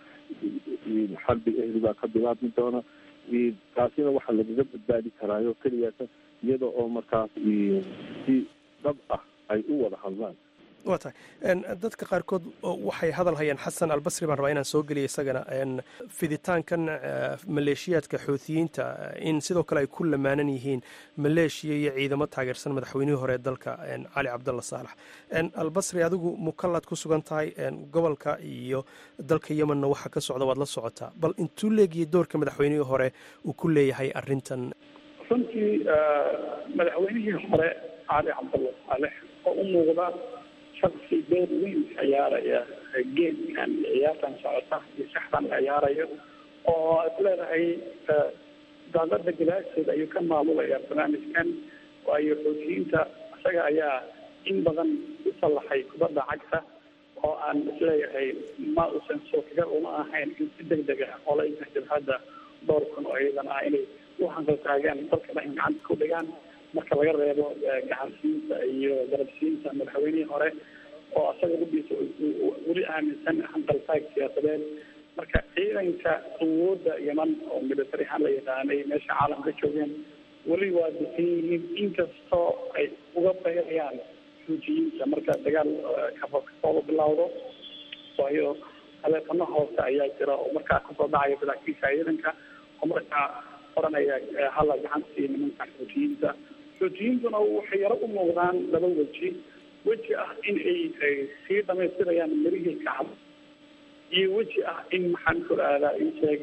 xarbi ehli baa ka bilaabmi doona taasina waxaa lagaga badbaadi karaayo keliyaasa iyada oo markaas si dhab ah ay u wada hadlaan waa tahay dadka qaarkood waxay hadal hayaan xasan albasri baan rabaa inaan soo geliya isagana fiditaankan maleeshiyaadka xuutiyiinta in sidoo kale ay ku lamaanan yihiin maleeshiya iyo ciidamo taageersan madaxweynihii hore ee dalka cali cabdalla saalax albasri adigu mukallaad ku sugan tahay gobolka iyo dalka yemenna waxa ka socda waad la socotaa bal intuu leegiyay doorka madaxweynihii hore uu ku leeyahay arrintan runtii madaxweynihii hore cali cabdalla saalex oo u muuqda shaksi door weyn ciyaaraya geedkan ciyaartan socota iyo saxdan la ciyaarayo oo is leedahay daadada galaasheeda ayuu ka maamulaya barnaamijkan waayo xoutiyiinta isaga ayaa in badan u sallaxay kubadda cagta oo aan isleeyahay ma usan suurtagal uma ahayn in si deg deg ah olayka jabhadda dhowr kun oo ciidan ah inay u hanqaltaagaan dalka dhan gacanta ku dhigaan marka laga reebo gacansiinta iyo garabsiinta madaxweynihii hore oo asaga rubiisa weli aaminsan hanqaltaag siyaasadeed marka ciidanka awoodda yeman oo military ahaan la yaqaanay meesha caalamka joogeen weli waa disan yihiin inkastoo ay uga bayrayaan xuujiyiinta marka dagaal kafakasooba bilowdo waayo taleefano hoose ayaa jira oo markaa kasoo dhacaya saraakiisha ciidanka oo markaa oranaya hala gacantii nimanka xuujiyiinta xuujiyiintuna waxay yaro u muuqdaan laba weji weji ah in ay sii dhamaystirayaan mirihii kacab iyo weji ah in maxaan ku aadaa in sheeg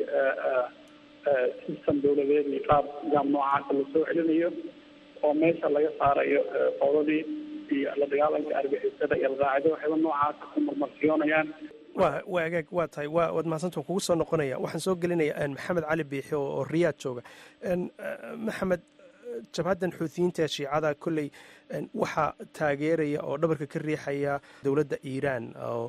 system dawladeed iyo qaab nidaam noocaasa lasoo celinayo oo meesha laga saarayo qoodadii iyo la dagaalanka argixisada iyo alqaacida waxayba noocaasa ku marmarsiyoonayaan wa waa agaag waa tahay wa waad mahadsantu kugu soo noqonaya waxaan soo gelinaya maxamed cali biixi oo riyaad jooga maxamed jabhaddan xuutiyiinta ee shiicada kolley waxaa taageeraya oo dhabarka ka riixaya dowladda iiraan oo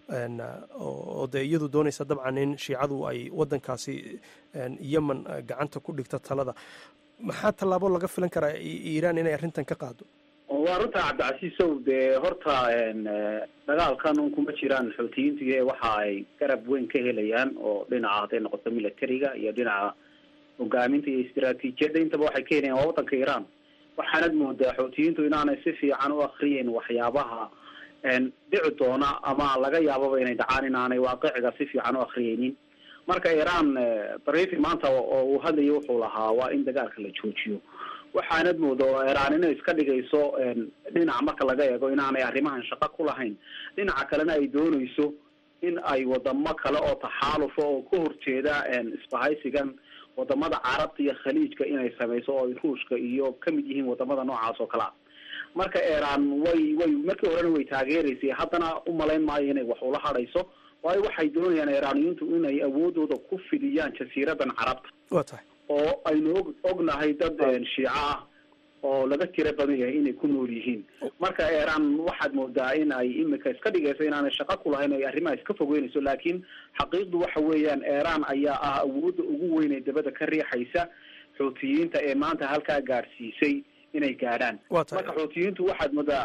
oo dee iyadu doonaysa dabcan in shiicadu ay waddankaasi yemen gacanta ku dhigto talada maxaa tallaabo laga filan karaa iiraan inay arrintan ka qaado waa runta cabdicasiisow dee horta dagaalkan un kuma jiraan xuutiyiintiga ee waxa ay garab weyn ka helayaan oo dhinaca hadday noqoto militariga iyo dhinaca hogaaminta iyo istaraatiijiyadda intaba waxay ka helayaan waa waddanka iiraan waxaanad moodaa xuutiyiintu inaanay si fiican u akriyeyn waxyaabaha dhici doona ama laga yaababa inay dhacaan inaanay waaqiciga si fiican u akriyeynin marka iiraan barifi maanta oo uu hadlayo wuxuu lahaa waa in dagaalka la joojiyo waxaanad mooda oo iiraan inay iska dhigayso dhinaca marka laga eego inaanay arrimahan shaqo ku lahayn dhinaca kalena ay doonayso in ay wadamo kale oo taxaalufa oo ka horjeeda isbahaysigan wadamada carabta iyo khaliijka inay samayso oo ay ruushka iyo kamid yihiin wadamada noocaas oo kale a marka iiraan way way markii horena way taageeraysay haddana umalayn maayo inay wax ula hadhayso waayo waxay doonayaan iiraaniyiintu inay awoodooda ku fidiyaan jasiiradan carabta waa tahay oo aynu og ognahay dad shiico ah oo laga tiro badan yahay inay ku nool yihiin marka iiraan waxaad moodaa in ay imika iska dhigayso inaanay shaqo ku lahayn ay arrimaha iska fogeynayso laakiin xaqiiqdu waxa weeyaan iiraan ayaa ah awoodda ugu weyn ee dabada ka riixaysa xuutiyiinta ee maanta halkaa gaadhsiisay inay gaadhaan marka xuutiyiintu waxaad moodaa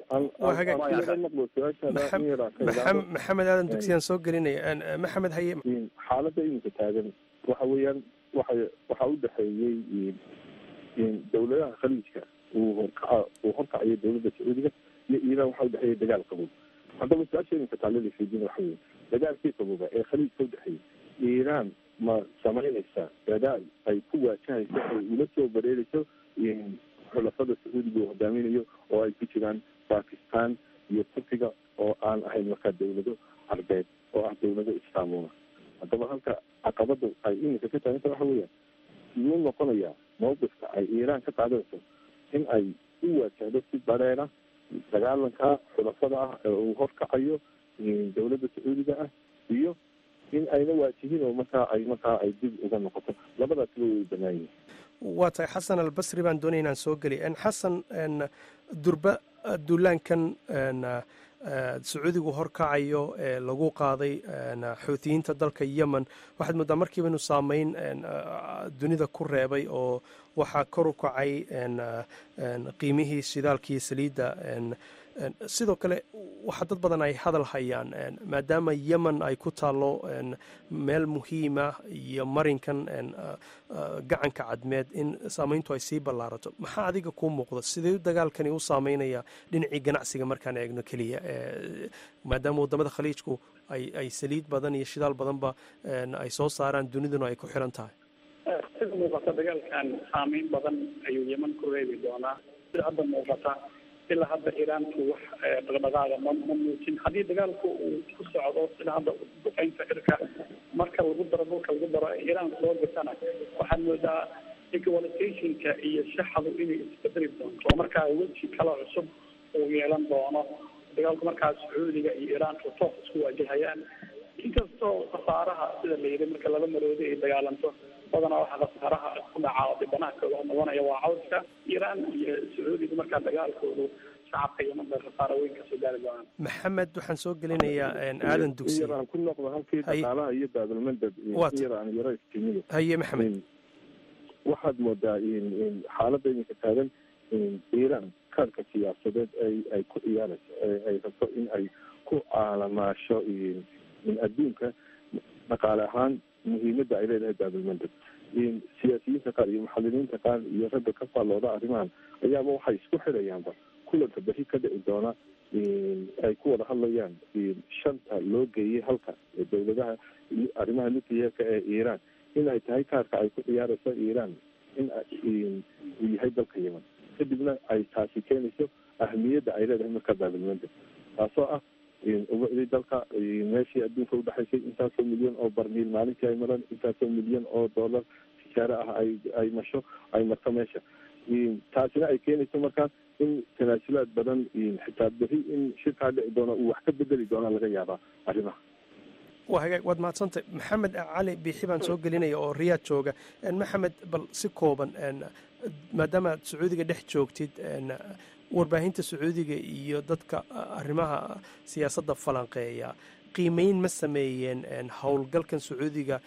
maxamed aadan dugsiyaan soo gelinaya maxamed haye xaaladda iminka taagan waxa weeyaan waxa waxaa u dhexeeyey dawladaha khaliijka uu horkaca uu horkacayo dawladda sacuudiga iyo iiraan waxaa udhexeeya dagaal qabow haddaba su-aasha iminka taalada fiidin waxa weye dagaalkii qabooba ee khaliijka udhexeeyay iiraan ma samaynaysaa dadaal ay ku waajahayso ay ula soo bareerayso xulafada sacuudiga uu hogaaminayo oo ay ku jiraan bakistan iyo turkiga oo aan ahayn markaa dawlado carbeed oo ah dawlado islaamuna haddaba halka caqabada ay iminka ka taaganta waxa weeyaan yuu noqonayaa mawqifka ay iiraan ka qaadanayso in ay u waajahdo si bareera dagaalanka xulafada ah ee uu horkacayo dawladda sacuudiga ah iyo in ayna waajihin oo markaa ay markaa ay dib uga noqoto labadaasba way banaan yihin waa tahay xasan albasri baan doonaya inaan soo geliy xasan durba duulaankan sacuudigu horkacayo ee lagu qaaday xuutiyiinta dalka yemen waxaad moodaa markiiba inuu saameyn dunida ku reebay oo waxaa kor u kacay qiimihii shidaalkii saliidda sidoo kale waxaa dad badan ay hadal hayaan maadaama yemen ay ku taallo meel muhiima iyo marinkan gacanka cadmeed in saameyntu ay sii ballaarato maxaa adiga kuu muuqda sidee dagaalkani u saameynaya dhinacii ganacsiga markaan eegno keliya maadaama waddamada khaliijku ay saliid badan iyo shidaal badanba ay soo saaraan duniduna ay ku xiran tahay sida muuqata dagaalkan saameyn badan ayuu yeman ku reebi doonaa sida hadda muuqata ilaa hadda iiraanku wax dhaqdhaqaaga ma ma muujin haddii dagaalku uu ku socdo sida hadda duqeynta cirka marka lagu daro dhulka lagu daro iiraan soo gasana waxaad moodaa equalizationka iyo shaxdu inay isbedeli doonto oo markaa weji kala cusub uu yeelan doono dagaalku markaas sacuudiga iyo iiraanku toos isku waajahayaan inkastoo khasaaraha sida la yidhi marka laba maroodi ay dagaalanto badanaa waxaa khasaaraha ku dhaca oo dhibanaha kooga noqonaya waa cawska iiraan iyo sacuudiga markaa dagaalkoodu shacabka yeman bay khasaaro weyn kasoo gaari doonaan maxamed waxaan soo gelinayaa aadan dugsi yaraan ku noqdo halkii dhaqaalaha iyo baabilmandab yaraan yaro istimido haye maxamed waxaad moodaa xaaladda iminka taagan iiraan kaarka siyaasadeed ay ay ku ciyaarayso ay rabto in ay ku caalamaasho in adduunka dhaqaale ahaan muhiimadda ay leedahay baabilmandab siyaasiyiinta qaar iyo muxadiriinta qaar iyo ragga ka faallooda arrimahan ayaaba waxay isku xirayaanba kulanka beri ka dhici doona ay ku wada hadlayaan shanta loo geeyey halka dowladaha arrimaha nuclearka ee iiraan in ay tahay kaarka ay ku ciyaarayso iiraan in uu yahay dalka yeman kadibna ay taasi keenayso ahmiyadda ay leedahay marka baabilmandab taasoo ah ubacdii dalka meeshii adduunka udhexaysay intaasoo milyan oo barmiil maalintii ay maraan intaasoo milyan oo dollar tijaare ah ay ay masho ay marto meesha taasina ay keenayso markaa in tanaasulaad badan xitaa beri in shirkaa dhici doona uu wax ka bedeli doona laga yaabaa arrimaha waa hagaag waad mahadsantay maxamed cali biixi baan soo gelinaya oo riyaad jooga maxamed bal si kooban maadaama aad sacuudiga dhex joogtid warbaahinta sacuudiga iyo dadka arrimaha siyaasadda falanqeeya qiimeyn ma sameeyeen howlgalkan sacuudiga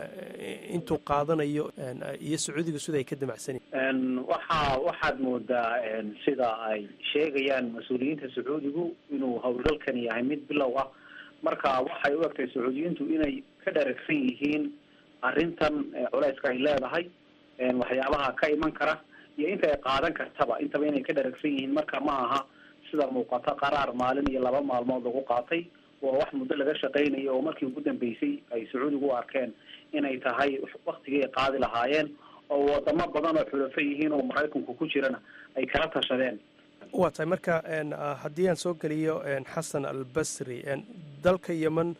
intuu qaadanayo iyo sacuudiga sida ay ka damacsanyiin waxa waxaad moodaa sida ay sheegayaan mas-uuliyiinta sacuudigu inuu howlgalkani yahay mid bilow ah marka waxay u egtay sacuudiyiintu inay ka dharagsan yihiin arrintan culeyska ay leedahay waxyaabaha ka iman kara iyo inta ay qaadan kartaba intaba inay ka dharagsan yihiin marka ma aha sida muuqata qaraar maalin iyo laba maalmood lagu qaatay waa wax muddo laga shaqaynayo oo markii ugu dambeysay ay sacuudigu u arkeen inay tahay waktigii ay qaadi lahaayeen oo wadamo badan oo xulafo yihiin oo maraykanku ku jirana ay kala tashadeen waa tahay marka haddii aan soo geliyo xasan albasri dalka yemen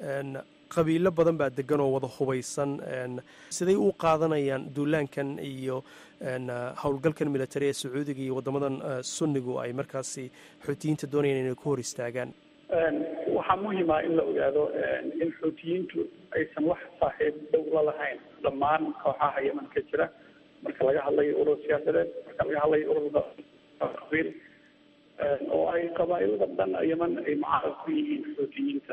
qabiilo badan baa degan oo wada hubaysan siday u qaadanayaan duulaankan iyo howlgalkan military ee sacuudiga iyo waddamadan sunnigu ay markaasi xuutiyiinta doonayaan inay ku hor istaagaan waxaa muhima in la ogaado in xuutiyiintu aysan wax saaxiib dhow la lahayn dhammaan kooxaha yeman ka jira marka laga hadlayo urur siyaasadeed marka laga hadlayo urur qabiil oo ay qabaailada dhan yeman ay mucaarad ku yihiin xuutiyiinta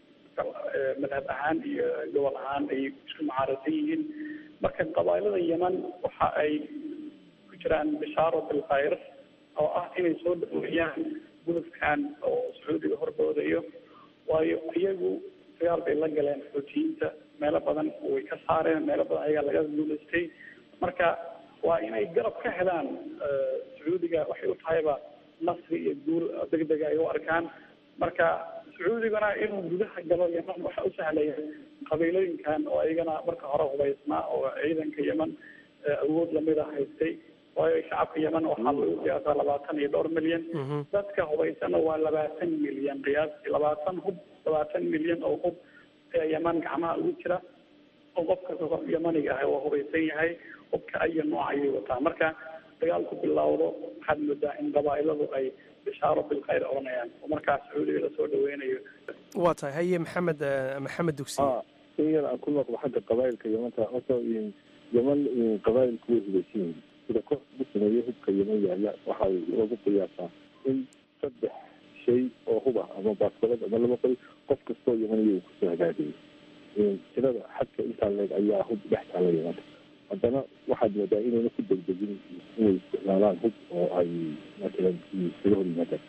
madhab ahaan iyo gobol ahaan ay isku mucaaradsan yihiin marka qabaailada yeman waxa ay ku jiraan bishaaro bilkhayr oo ah inay soo dhaweeyaan gudubkan oo sacuudiga horboodayo waayo iyagu dagaal bay la galeen xuutiyiinta meelo badan way ka saareen meelo badan ayagaa laga guulaystay marka waa inay garab ka helaan sacuudiga waxay u tahayba nasri iyo guul degdega ay u arkaan marka sacuudigana inuu gudaha galo yeman waxa u sahlaya qabiilooyinkan oo ayagana marka hore hubaysnaa oo ciidanka yeman awood lamida haystay waayo shacabka yeman waxaa lagu qiyaasaa labaatan iyo dhowr milyan dadka hubaysana waa labaatan milyan qiyaastii labaatan hub labaatan milyan oo hub ee yeman gacmaha ugu jira oo qofka qof yemaniga ah waa hubaysan yahay hubka ayo nooc ayay wataa marka dagaalku bilowdo waxaad moodaa in qabaa'iladu ay bishaaro bilkhayr oranayaan oo markaas sacuudiga lasoo dhaweynayo waa tahay haye maxamed maxamed dugsi in yar aan ku noqdo xagga qabaa'ilka yemanta horta yeman qabaa'ilku way hubaysan yihiin sida koox ugu sameeyey hubka yeman yaalla waxaa loogu qiyaasaa in saddex shay oo hub ah ama baaskoolad ama laba qori qof kastoo yemaniya uu kusoo hagaagayay tirada xadka intaa leeg ayaa hub dhex taala yemanta haddana waxaad moodaa inayna ku degdegin inay isticmaalaan hub oo ay matalan iskaga hor yimaadaan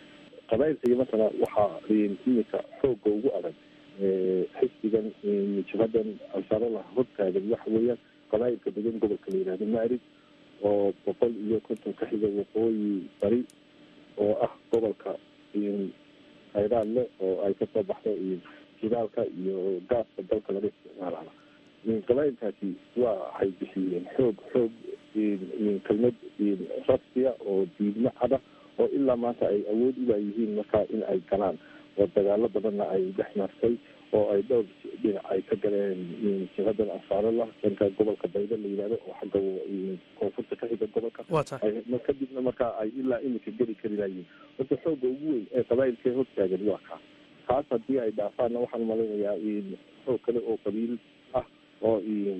qabailka iyo matala waxaa iminka xooga ugu adag xisbigan jabhadan ansaarala hortaagan waxa weeyaan qabailka degan gobolka la yihahdo maarib oo boqol iyo konton ka xiga waqooyi bari oo ah gobolka khayraad leh oo ay kasoo baxdo jidaalka iyo gaaska dalka laga isticmaalaa qabailkaasi waa waxay bixiyeen xoog xoog kelmad rasmiya oo diidmo cada oo ilaa maanta ay awood ulaayihiin markaa in ay galaan oo dagaalo badanna ay dhex martay oo ay dhowr dhinac ay ka galeen jihadan ansaarala dhanka gobolka bayda la yihahdo oo xagga koonfurta ka xiga gobolka kadibna markaa ay ilaa iminka geli karinayeen horta xooga ugu weyn ee qabailkee hortaagan waa kaa kaas haddii ay dhaafaanna waxaan malaynayaa xoog kale oo qabiil ah oo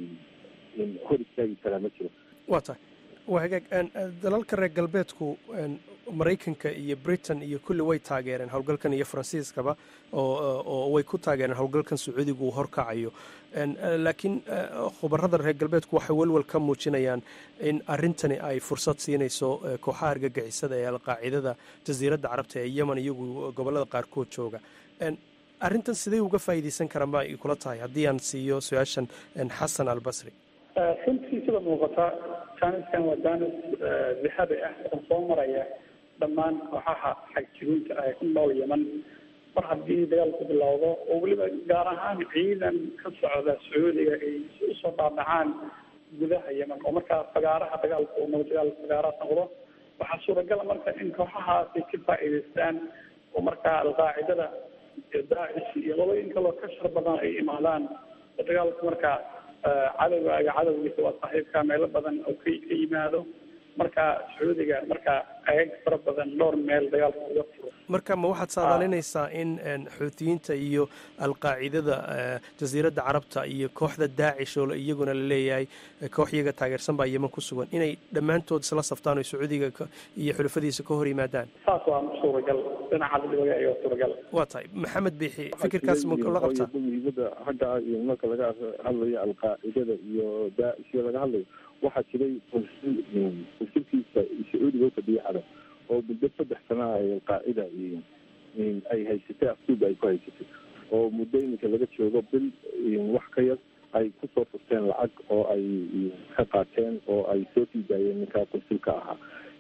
hor istaagi karaa ma jiro waa tahay waa hagaag dalalka reer galbeedku maraykanka iyo britain iyo kulli way taageereen howlgalkan iyo faransiiskaba oo way ku taageereen howlgalkan sacuudigu uu horkacayo laakiin khubarada reer galbeedku waxay welwel ka muujinayaan in arintani ay fursad siinayso kooxaha argagixisada ee alqaacidada jasiiradda carabta ee yemen iyagu gobolada qaarkood jooga arrintan sidee uga faa'iidaysan karaan ba ay kula tahay haddii aan siiyo su-aashan xasan albasri runtii sida muuqata jaaniskan waa jaanis dixada ah oo soo maraya dhammaan kooxaha xagjiruunta ah ee ku nool yeman mar haddii dagaalku bilowdo oo weliba gaar ahaan ciidan ka socda sacuudiga ay usoo dhaadhacaan gudaha yeman oo markaa fagaaraha dagaalku uu noqdo dagaal fagaaraha noqdo waxaa suuragala marka in kooxahaasi ka faa'iidaystaan oo markaa alqaacidada iyo daacish iyo qolooyin kaloo ka shar badan ay imaadaan oo dagaalku markaa cadowgaaga cadowgiisa waa saaxiibka meelo badan oo ka ka yimaado marka sacuudiga marka aag fara badan dhowr meel dagaalka uga furo marka ma waxaad saadaalinaysaa in xuutiyiinta iyo alqaacidada jasiiradda carabta iyo kooxda daacish oo iyaguna la leeyahay koox iyaga taageersan baa yeman ku sugan inay dhammaantood isla saftaan oo sacuudiga iyo xulafadiisa ka hor yimaadaan saas waa suuragal dhinacaas dhibaga ayaa suuragal waa tahay maxamed biixi fikirkaas ma la qabtaa muhiimada xagga marka laga hadlayo alqaacidada iyo daacish iyo laga hadlayo waxaa jiray konsulkiisa sacuudiga u fadhiya carab oo muddo saddex sana ay alqaacida ay haysatay afduuba ay ku haysatay oo muddo iminka laga joogo bil wax ka yar ay kusoo furteen lacag oo ay ka qaateen oo ay soo sii daayeen ninkaa konsulka ahaa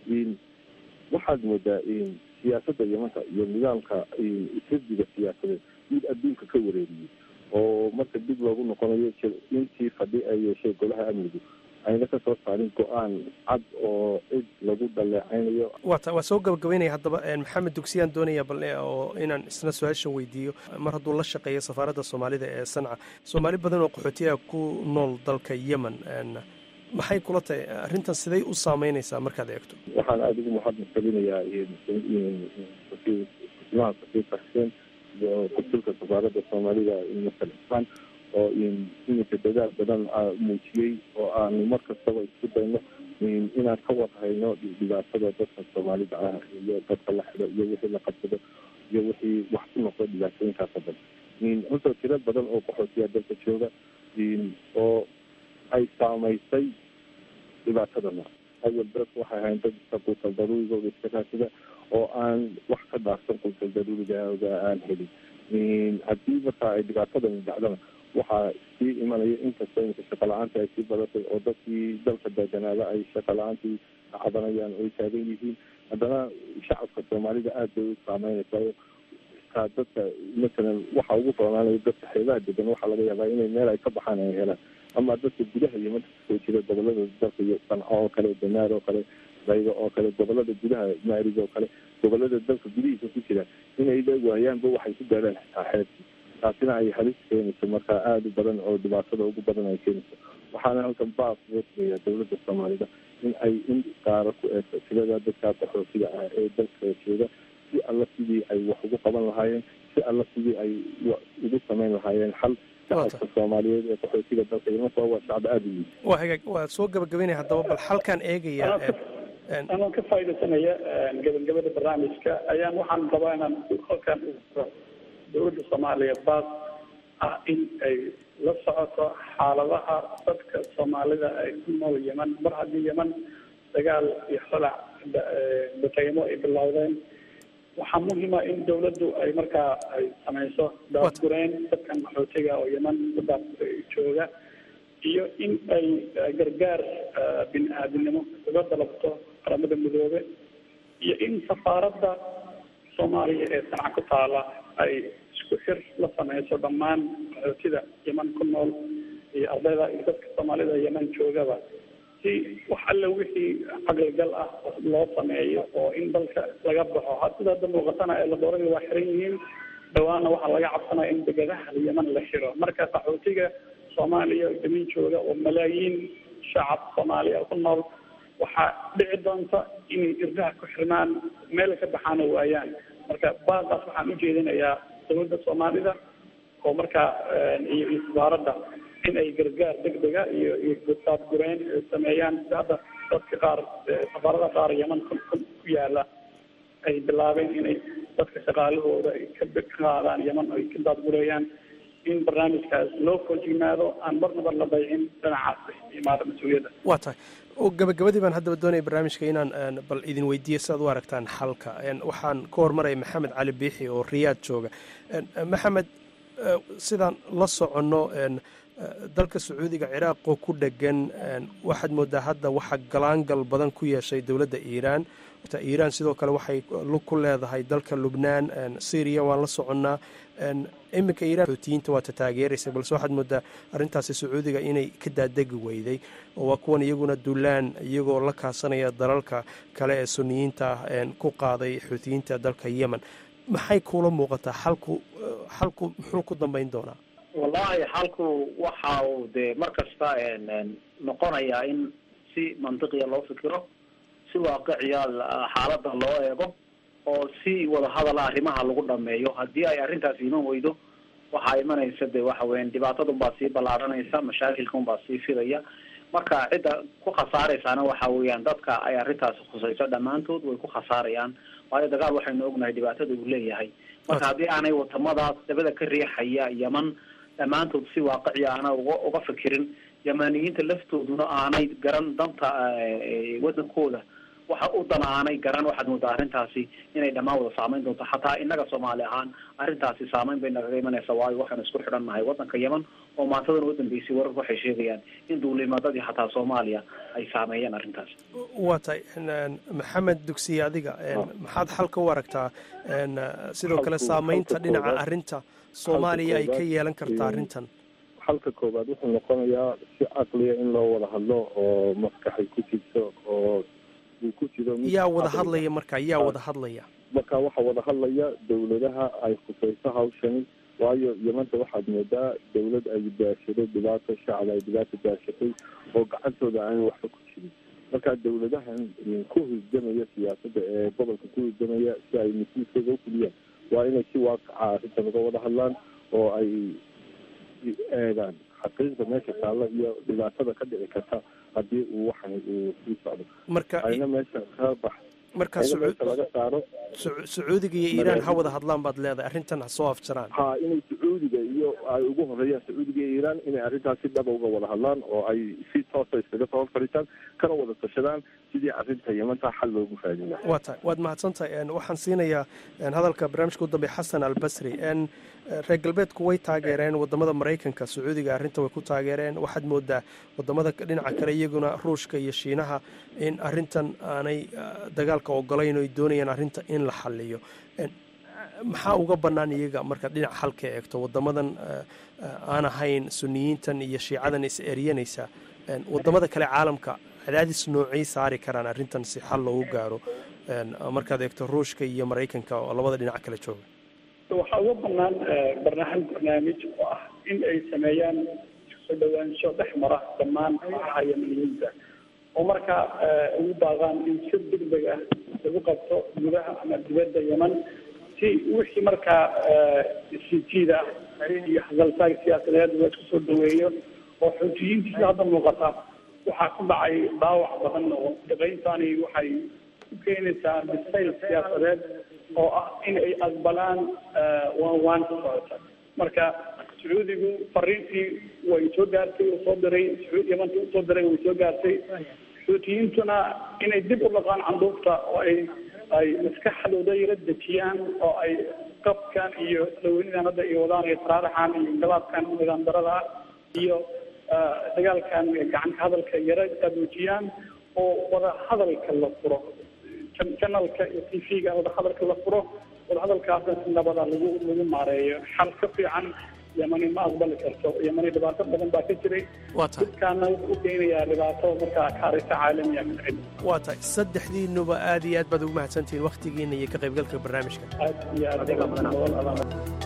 waxaad moodaa siyaasadda yamanta iyo nidaamka xisbiga siyaasadeed mid adduunka ka wareeriyey oo marka dib loogu noqonayo intii fadhi ay yeeshay golaha amnigu ayna ka soo saarin go-aan cad oo cid lagu dhaleecaynayo wata waa soo gabagabeynaya haddaba maxamed dugsiyaan doonaya bal oo inaan isna su-aashan weydiiyo mar hadduu la shaqeeyo safaaradda soomaalida ee sanca soomaali badan oo qaxootiyaha ku nool dalka yemen maxay kula tahay arrintan siday u saameynaysaa markaad eegto waxaan aada ugu mahadnaqalinayaa kusimaha safiirka xuseen iyo konsulka safaaradda soomaalida masalan oo iminka dadaal badan muujiyey oo aanu mar kastaba isku dayno inaan ka warhayno dhibaatada dadka soomaalida ah iyo dadka la xido iyo wixii la qabsado iyo wixii wax ku noqdo dhibaatooyinkaas o dhan horta tiro badan oo qaxootiya dalka jooga oo ay saamaysay dhibaatadana awal dadku waxay ahayn dad iska quutal daruurigooda iska raasida oo aan wax ka dhaafsan quutal daruurigooda aan helin haddii marka ay dhibaatadani dhacdana waxaa sii imanaya inkastoo iminka shaqa la-aanta ay sii badatay oo dadkii dalka deeganaada ay shaqa la-aantii cabanayaan oo ay taagan yihiin haddana shacabka soomaalida aada bay u saameynaysaa kaa dadka masalan waxa ugu foonaanaya dadka xeebaha degan waxaa laga yaabaa inay meel ay ka baxaan ay helaan ama dadka gudaha iyo marka kasoo jira gobolada dalka iyo sanco oo kale danaar oo kale baygo oo kale gobolada gudaha maarig oo kale gobolada dalka gudihiisa ku jira inay la waayaanba waxay ku gaaraan xitaa xeebtii taasina ay halis keenayso marka aada u badan oo dhibaatada ugu badan ay keenayso waxaana halkan baas loo sameeyaa dowladda soomaalida in ay in qaaro ku eegto tirada dadka qaxootiga ah ee dalka jooga si alla sidii ay wax ugu qaban lahaayeen si alla sidii ay ugu samayn lahaayeen xal shacabka soomaaliyeed ee qaxootiga dalka imanka waa shacab aada u yihin waa hagaag waa soo gabagabeynaya haddaba bal halkaan eegaya anoo ka faaidaysanaya gabagabada barnaamijka ayaan waxaan rabaa inaan halkan dowladda soomaaliya baas ah in ay la socoto xaaladaha dadka soomaalida ay ku nool yeman mar haddii yeman dagaal iyo xolac bataymo ay bilowdeen waxaa muhiima in dawladdu ay markaa ay samayso daadgureen dadkan qaxootiga oo yeman dadaas jooga iyo in ay gargaar bini aadamnimo uga dalabto qaramada midoobe iyo in safaaradda soomaaliya ee sanaca ku taala ay isku xir la sameyso dhammaan qaxootida yeman ku nool iyo ardayda iyo dadka soomaalida yeman joogaba si wax alle wixii caqligal ah loo sameeyo oo in dalka laga baxo had sida hadda muuqatana ee laboorada waa xiran yihiin dhawaana waxaa laga cabsanaya in degadaha yeman la xiro marka qaxootiga soomaaliya yeman jooga oo malaayiin shacab soomaaliya ku nool waxaa dhici doonta inay irdaha ku xirmaan meel ka baxaana waayaan marka baaqaas waxaan ujeedinayaa dowladda soomaalida oo markaa iyo iyo safaaradda in ay gargaar degdega iyo iyo daadgureen sameeyaan sida hadda dadka qaar safaarada qaar yeman ku ku yaala ay bilaabeen inay dadka shaqaalahooda ay ka ka qaadaan yeman ay ka daadgureeyaan in barnaamijkaas loo foojignaado aan marnaba la daycin dhinacaas imaada mas-uuliyadda waa tahay gabagabadii baan haddaba doonaya barnaamijka inaan bal idin weydiiyo si aad u aragtaan xalka waxaan ka hormaraya maxamed cali biixi oo riyaad jooga maxamed sidaan la soconno dalka sacuudiga ciraaqoo ku dhegan waxaad moodaa hadda waxaa galaangal badan ku yeeshay dowladda iiraan ta iiraan sidoo kale waxay lug ku leedahay dalka lubnaan syriya waan la soconnaa iminka iiraan xootiyiinta waata taageeraysa balse waxaad moodaa arrintaasi sacuudiga inay ka daadegi weyday oo waa kuwan iyaguna dulaan iyagoo la kaasanaya dalalka kale ee suniyiinta ah ku qaaday xootiyiinta dalka yemen maxay kuula muuqataa xalku xalku muxuu ku dambeyn doonaa wallahi xalku waxa uu dee mar kasta noqonayaa in si mantiqiya loo fikiro si waaqiciya xaaladda loo eego oo si wadahadala arrimaha lagu dhameeyo haddii ay arrintaas iman weydo waxaa imanaysa de waxa weyan dhibaatada unbaa sii ballaaranaysa mashaakilka unbaa sii fidaya marka cidda ku khasaaraysaana waxa weeyaan dadka ay arrintaasi khusayso dhammaantood way ku khasaarayaan waayo dagaal waxaynu ognahay dhibaatada uu leeyahay marka haddii aanay wadamadaas dabada ka riixaya yeman dhammaantood si waaqiciya aana uga uga fikirin yamaniyiinta laftooduna aanay garan danta wadankooda waxa u dan aanay garan waxaad moodaa arrintaasi inay dhammaan wada saameyn doonto xataa inaga soomaali ahaan arrintaasi saameyn bay nagaga imanaysa waayo waxaanu isku xidhan nahay wadanka yeman oo maantadan u dambeysay wararku waxay sheegayaan in duulimadadii xataa soomaaliya ay saameeyeen arrintaasi waa tahay maxamed dugsiye adiga maxaad xalka u aragtaa sidoo kale saameynta dhinaca arrinta soomaaliya ay ka yeelan karta arrintan xalka koowaad wuxuu noqonayaa si caqliya in loo wada hadlo oo maskaxay ku jirto oo uu ku jiro yaa wada hadlaya marka yaa wada hadlaya marka waxaa wada hadlaya dawladaha ay khusayso hawshani waayo yamanta waxaad moodaa dawlad ay daashaday dhibaato shacab ay dhibaato daashatay oo gacantooda aan waxba ku jirin marka dawladahan ku husdamaya siyaasadda ee gobolka ku husdamaya si ay mas-uulkooda ufuliyaan waa inay si waaqaca arrintan uga wada hadlaan oo ay eegaan xaqiiqda meesha taalla iyo dhibaatada ka dhici karta haddii uu waxan uu sii socdo marka ayna meesha ka bax marka ayna meesha laga saaro sacuudiga iyo iiraan ha wada hadlaan baad leedahay arrintan ha soo afjaraan ha inay sacuudiga iyo ay ugu horeeyaan sacuudiga iyo iiraan inay arrintaas si dhaba uga wada hadlaan oo ay si toosa iskaga soo fadhiistaan kana wada tashadaan sidii arrinta yamanta xal loogu raadin lahaa waa tahay waad mahadsantahay waxaan siinayaa hadalka barnaamijka u dambeya xasan albasri reer galbeedku way taageereen wadamada maraykanka sacuudiga arrinta way ku taageereen waxaad moodaa wadamada dhinaca kale iyaguna ruushka iyo shiinaha in arrintan aanay dagaalka ogolayn oo ay doonayaan arrinta in la xaliyo maxaa uga bannaan iyaga markaad dhinaca xalka eegto wadamadan aan ahayn suniyiintan iyo shiicadan is eryanaysa wadamada kale caalamka cadaadis noocay saari karaan arrintan si xal loogu gaaro markaad eegto ruushka iyo maraykanka oo labada dhinac kale jooga waxaa uga banaan barnaamij barnaamij oo ah in ay sameeyaan soo dhawaansho dhex mara dhammaan kooxaha yamaniyiinta oo markaa ugu baaqaan in si degdeg ah lagu qabto gudaha ama dibadda yeman si wixii markaa isijiid ah iyo hadaltaag siyaasadeed la isku soo dhaweeyo oo xoojiyiintii sida hadda muuqata waxaa ku dhacay dhaawac badan oo shaqayntani waxay ku keenaysaa bisayl siyaasadeed oo ah in ay aqbalaan waan waan ka socota marka sacuudigu fariintii way soo gaartay uu soo diray sacuud yamanta usoo diray way soo gaartay xuutiyiintuna inay dib u dhaqaan canduufta oo ay ay maskaxdooda yara dejiyaan oo ay qabkan iyo laweynidan hadda iyo wadaan iyo taraaraxan iyo inqilaabkan nidaam darada ah iyo dagaalkan gacanka hadalka yara abuujiyaan oo wada hadalka la furo janalka iyo t v-ga wada hadalka la furo wada hadalkaasna si nabada lagu lagu maareeyo xal ka fiican yamani ma aqbali karto yamani dhibaato badan baa ka jiray dadkaana wuxuu u keenayaa dhibaato markaa kaarisa caalamiya ka dhicin waa tahay saddexdiinuba aad iyo aad baad ugu mahadsantihiin wakhtigiina iyo ka qaybgalka barnaamijka aad iyo aad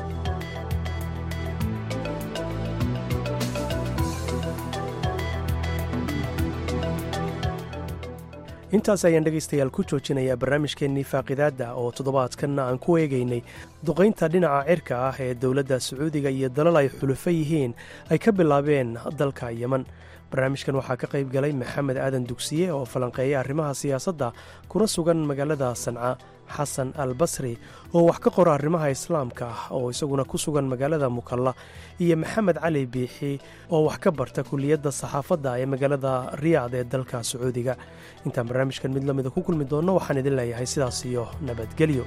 intaas ayaan dhegaystayaal ku joojinayaa barnaamijkeennii faaqidaadda oo toddobaadkanna aan ku eegaynay duqaynta dhinaca cirka ah ee dowladda sacuudiga iyo dalal ay xulufo yihiin ay ka bilaabeen dalka yeman barnaamijkan waxaa ka qayb galay maxamed aadan dugsiye oo falanqeeya arrimaha siyaasadda kuna sugan magaalada sanca xasan al basri oo wax ka qora arrimaha islaamka ah oo isaguna ku sugan magaalada mukalla iyo maxamed cali biixi oo wax ka barta kuliyadda saxaafadda ee magaalada riyaad ee dalka sacuudiga intaan barnaamijkan mid lamida ku kulmi doonno waxaan idin leeyahay sidaas iyo nabadgelyo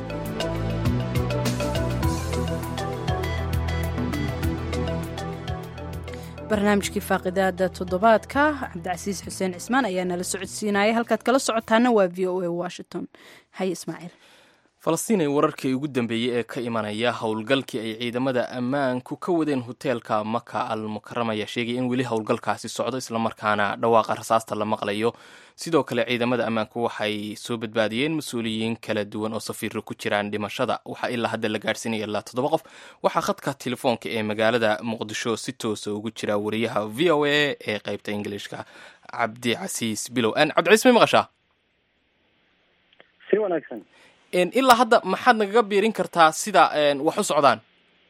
barnaamijkii faaqidaada toddobaadka cabdicasiis xuseen cismaan ayaa nala socodsiinaya halkaad kala socotaana waa v o a washington haye ismaaciil falastiin ay wararkii ugu dambeeyey ee ka imanaya howlgalkii ay ciidamada ammaanku ka wadeen hoteelka maka al mukarama ayaa sheegay in weli howlgalkaasi socdo islamarkaana dhawaaqa rasaasta la maqlayo sidoo kale ciidamada ammaanku waxay soo badbaadiyeen mas-uuliyiin kala duwan oo safiiro ku jiraan dhimashada waxaa ilaa hadda la gaadhsiinaya ilaa toddoba qof waxaa khadka telefoonka ee magaalada muqdisho si toosa ugu jira wariyaha v o a ee qeybta ingiliishka cabdi casiis bilow cabdicasiis may maqashaa si wanaagsan ilaa hadda maxaad nagaga biirin kartaa sida wax u socdaan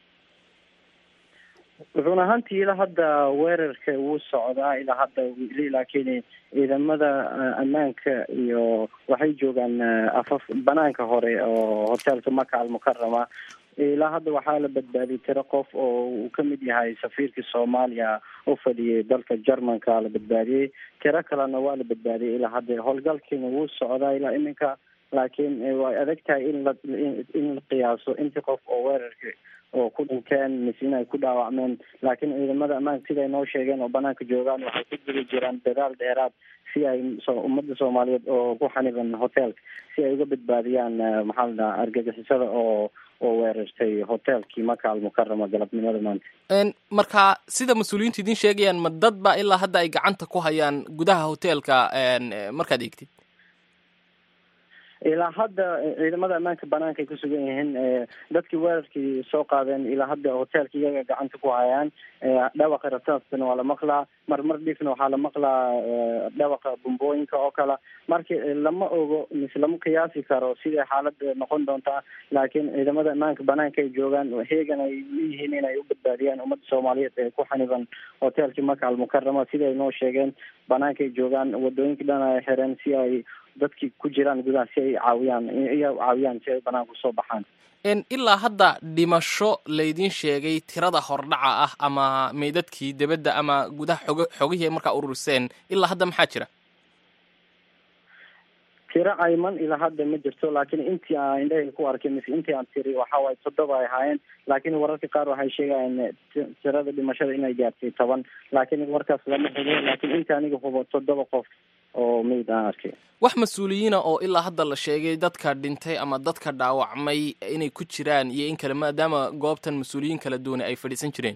run ahaantii ilaa hadda weerarka wuu socdaa ilaa hadda weli laakiin ciidamada ammaanka iyo waxay joogaan afaf banaanka hore oo hoteelka maka almukarama ilaa hadda waxaa la badbaadiyay tiro qof oo uu kamid yahay safiirkii soomaaliya u fadhiyay dalka jermanka la badbaadiyey tiro kalena waa la badbaadiyay ilaa hadda howlgalkiina wuu socdaa ilaa iminka laakiin way adag tahay in la in la qiyaaso intii qof oo weerarka oo ku dhinteen mise in ay ku dhaawacmeen laakiin ciidamada ammaanka siday noo sheegeen oo banaanka joogaan waxay ku jiri jiraan dadaal dheeraad si ay ummadda soomaaliyeed oo ku xaniban hoteelka si ay uga badbaadiyaan maxaa la dhaha argagixisada oo oo weerartay hoteelkii maka almukarama galabnimada maanta marka sida mas-uuliyiintu idiin sheegayaan ma dad ba ilaa hadda ay gacanta ku hayaan gudaha hoteelka markaad eegtid ilaa hadda ciidamada ammaanka banaanka ay ku sugan yihiin dadkii weerarkii soo qaadeen ilaa hadda hoteelka iyaga gacanta ku hayaan dhawaqa rasaastana waa la maqlaa marmar dhifna waxaa la maqlaa dhawaqa bumbooyinka oo kale marka lama ogo mise lama qiyaasi karo siday xaalada noqon doontaa laakiin ciidamada ammaanka banaanka ay joogaan heegan ay leeyihiin inay u badbaadiyaan ummadda soomaaliyeed ee ku xaniban hoteelkii maka almukarama siday noo sheegeen banaanka ay joogaan wadooyinka dhan ay xireen si ay dadkii ku jiraan gudaha si ay caawiyaan iya caawiyaan si ay banaanka usoo baxaan ilaa hadda dhimasho laydin sheegay tirada hordhaca ah ama meydadkii debadda ama gudaha xog xogihii markaa ururiseen ilaa hadda maxaa jira tiro cayman ilaa hadda ma jirto laakiin intii aan indhahayga ku arkay mise intii aan tiri waxa waaye toddoba ay ahaayeen laakiin wararka qaar waxay sheegayaan tirada dhimashada inay gaartay toban laakiin warkaas lama hubo laakiin intii aniga hubo toddoba qof oo meyd aan arkay wax mas-uuliyiina oo ilaa hadda la sheegay dadka dhintay ama dadka dhaawacmay inay ku jiraan iyo in kale maadaama goobtan mas-uuliyiin kala duwane ay fadhiisan jireen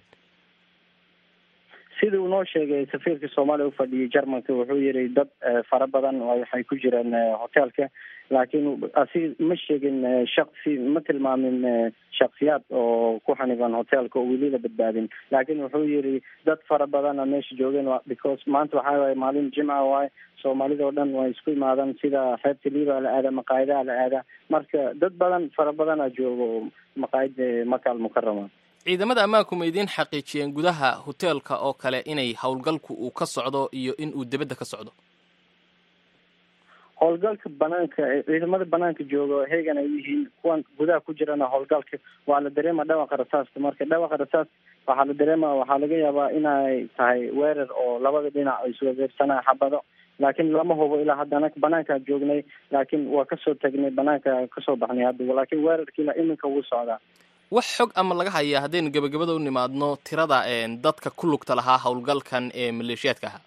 sidii uu noo sheegay safiirka soomaaliya u fadhiyay jermanka wuxuu yihi dad fara badan waxay ku jireen hoteelka laakiin asi ma sheegin shaksi ma tilmaamin shaksiyaad oo ku xaniban hoteelka oo weli la badbaadin laakiin wuxuu yihi dad fara badana meesha joogeen because maanta waxaa waaye maalin jimca waaye soomaalida oo dhan way isku imaadaan sida xeebta liiba la aada maqaayadaha la aada marka dad badan fara badana joogo maqaayada maka almukarama ciidamada ammaanku ma idiin xaqiijiyeen gudaha hoteelka oo kale inay howlgalku uu ka socdo iyo in uu debadda ka socdo howlgalka banaanka ciidamada banaanka jooga heegan ay yihiin kuwan gudaha ku jirana howlgalka waa la dareema dhawaqa rasaasta marka dhawaqa rasaas waxaa la dareema waxaa laga yaabaa inay tahay weerar oo labada dhinac ay iswadeersanaa xabado laakiin lama hubo ilaa hadda anaga banaankaan joognay laakiin waa kasoo tagnay banaanka kasoo baxnay hadda laakiin weerarkii ilaa iminka wuu socdaa wax xog ama laga hayaa haddaynu gebagabada u nimaadno tirada dadka ku lugta lahaa howlgalkan ee maleeshiyaadka ahaa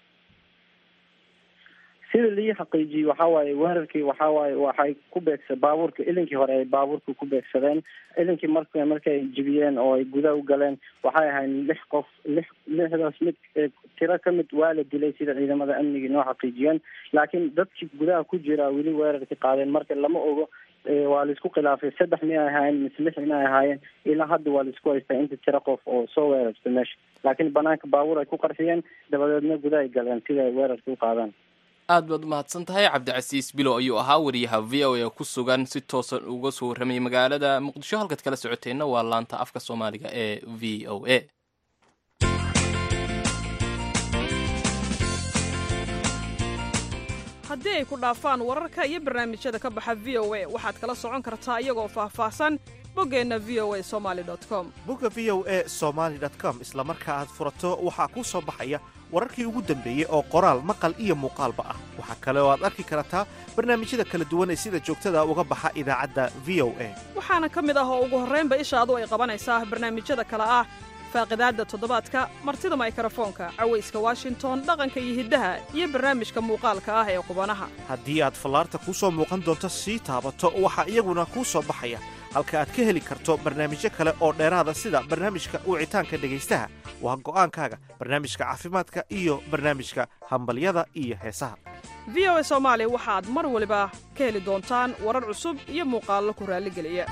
sida lii xaqiijiyey waxa waaye weerarkii waxa waaye waxay ku beegsa baabuurka ilinkii hore ay baabuurka ku beegsadeen ilinkii mark markay jibiyeen oo ay gudaha u galeen waxay ahayd lix qof lix lixdaas mid tiro ka mid waa la dilay sida ciidamada amnigii noo xaqiijiyeen laakiin dadkii gudaha ku jira weli weerarkii qaadeen marka lama ogo waa laisku khilaafay saddex mi ay ahaayeen mise lix in ay ahaayeen ilaa hadda waa laisku haystaa inta tiro qof oo soo weerartay meesha laakiin banaanka baabuur ay ku qarxiyeen dabadeedna gudaha ay galeen sida ay weerarka u qaadaan aad baad umahadsan tahay cabdicasiis bilow ayuu ahaa wariyaha v o a ku sugan si toosan uga soo warramayay magaalada muqdisho halkaad kala socoteenna waa laanta afka soomaaliga ee v o a haddii ay ku dhaafaan wararka iyo barnaamijyada ka baxa v o a waxaad kala socon kartaa iyagoo faahfaahsan boggeenna v o a somali com bogga v o a somaali com isla marka aad furato waxaa kuu soo baxaya wararkii ugu dambeeyey oo qoraal maqal iyo muuqaalba ah waxaa kale oo aad arki kartaa barnaamijyada kala duwan ee sida joogtada uga baxa idaacadda v o a waxaana ka mid ah oo ugu horraynba ishaadu ay qabanaysaa barnaamijyada kale ah faaqidaadda toddobaadka martida maykarafoonka cawayska washington dhaqanka iyo hiddaha iyo barnaamijka muuqaalka ah ee qubanaha haddii aad fallaarta kuu soo muuqan doonto sii taabato waxaa iyaguna kuu soo baxaya halka aad ka heli karto barnaamijyo kale oo dheeraada sida barnaamijka wicitaanka dhegaystaha waa go'aankaaga barnaamijka caafimaadka iyo barnaamijka hambalyada iyo heesaha v o a soomaali waxaad mar waliba ka heli doontaan warar cusub iyo muuqaallo ku raalligeliya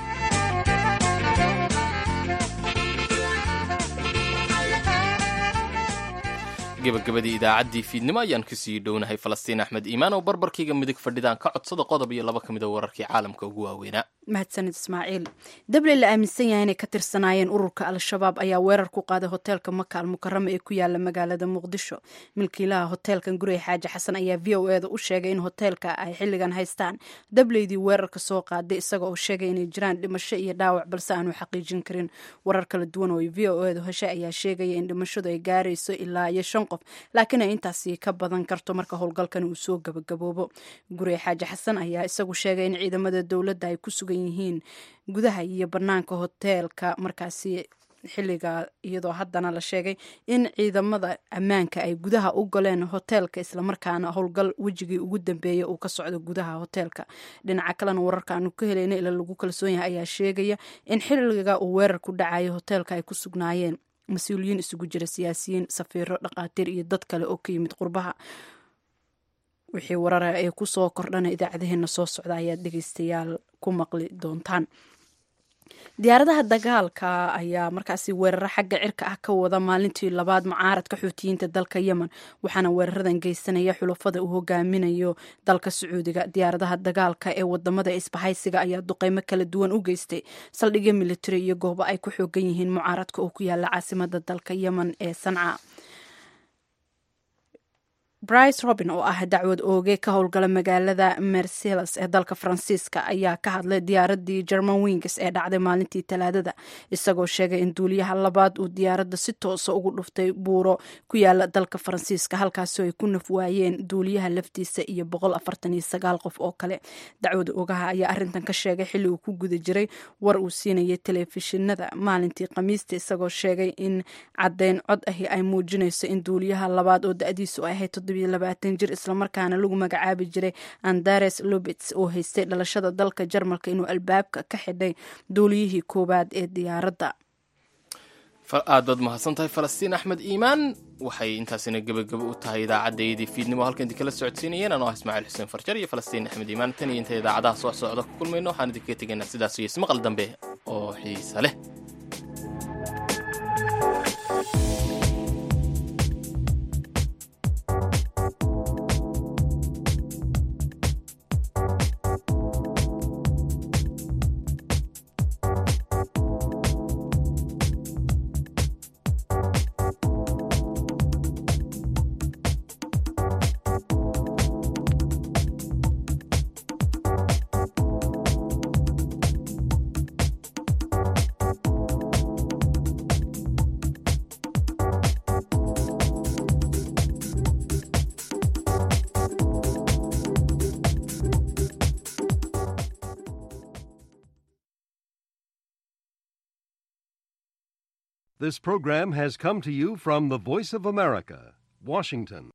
gebagabadii idaacaddii fiidnimo ayaan kasii dhownahay falastiin axmed iimaan oo barbarkayga midig fadhidaan ka codsada qodob iyo laba ka mid a wararkii caalamka ugu waaweynaa mahadsanid ismaaciil dabley la aaminsan yahay inay ka tirsanaayeen ururka al-shabaab ayaa weerar ku qaaday hoteelka maka al mukarama ee ku yaala magaalada muqdisho milkiilaha hoteelkan gurey xaaji xasan ayaa v o eda u sheegay in hoteelka ay xilligan haystaan dableydii weerarka soo qaaday isaga oo sheegay inay jiraan dhimasho iyo dhaawac balse aanu xaqiijin karin warar kala duwan oo v o edu heshay ayaa sheegaya in dhimashadu ay gaarayso ilaa iyo shan qof laakiin ay intaasi ka badan karto marka howlgalkan uu soo gabagaboobo gurey xaaji xasan ayaa isagu sheegay in ciidamada dowladda ay ku sugan yihiin gudaha iyo banaanka hoteelka markaasi xilliga iyadoo haddana la sheegay in ciidamada ammaanka ay gudaha u galeen hoteelka islamarkaana howlgal wejigii ugu dambeeya uu ka socdo gudaha hoteelka dhinaca kalena wararka aanu ka helayna ila lagu kalsoon yahay ayaa sheegaya in xilliga uu weerar ku dhacayo hoteelka ay ku sugnaayeen mas-uuliyiin isugu jira siyaasiyiin safiiro dhaqaatiir iyo dad kale oo ka yimid qurbaha wixii warara ee kusoo kordhana idaacadaheena soo socda ayaad dhegeystayaal ku maqli doontaan diyaaradaha dagaalka ayaa markaasi weeraro xagga cirka ah ka wada maalintii labaad mucaaradka xuutiyiinta dalka yemen waxaana weeraradan geysanaya xulafada uu hogaaminayo dalka sacuudiga diyaaradaha dagaalka ee wadamada isbahaysiga ayaa duqeymo kala duwan u geystay saldhigyo militari iyo goobo ay ku xoogan yihiin mucaaradka oo ku yaala caasimada dalka yemen ee sanca brice robin oo ah dacwad ooge ka howlgala magaalada merceles ee dalka faransiiska ayaa ka hadlay diyaaradii german wings ee dhacday maalintii talaadada isagoo sheegay in duuliyaha labaad uu diyaaradda si toosa ugu dhuftay buuro ku yaala dalka faransiiska halkaasoo ay ku naf waayeen duuliyaha laftiisa iyo qof oo kale dacwad oogaha ayaa arintan ka sheegay xilli uu ku guda jiray war uu siinayay telefishinada maalintii khamiista isagoo sheegay in caddeyn cod ahi ay muujinayso in duuliyaha labaad oo da-diisu ay ahayd jir islamarkaana lagu magacaabi jiray andares lobits oo haystay dhalashada dalka jarmalka inuu albaabka ka xidhay duuliyihii koowaad ee diyaaradda aad baad mahadsan tahay falastiin axmed iimaan waxay intaasina gebagabo u tahay idaacaddayadii fiidnimo halkan idin kala socodsiinayeen anoo ah ismaaciil xuseen farjar iyo falastiin axmed iimaan tan iyo inta idaacadaha soo socda ku kulmayno waxaan idinkaga tegaynaa sidaas iyo ismaqal dambe oo xiisa leh This program has come to you from the Voice of America, Washington.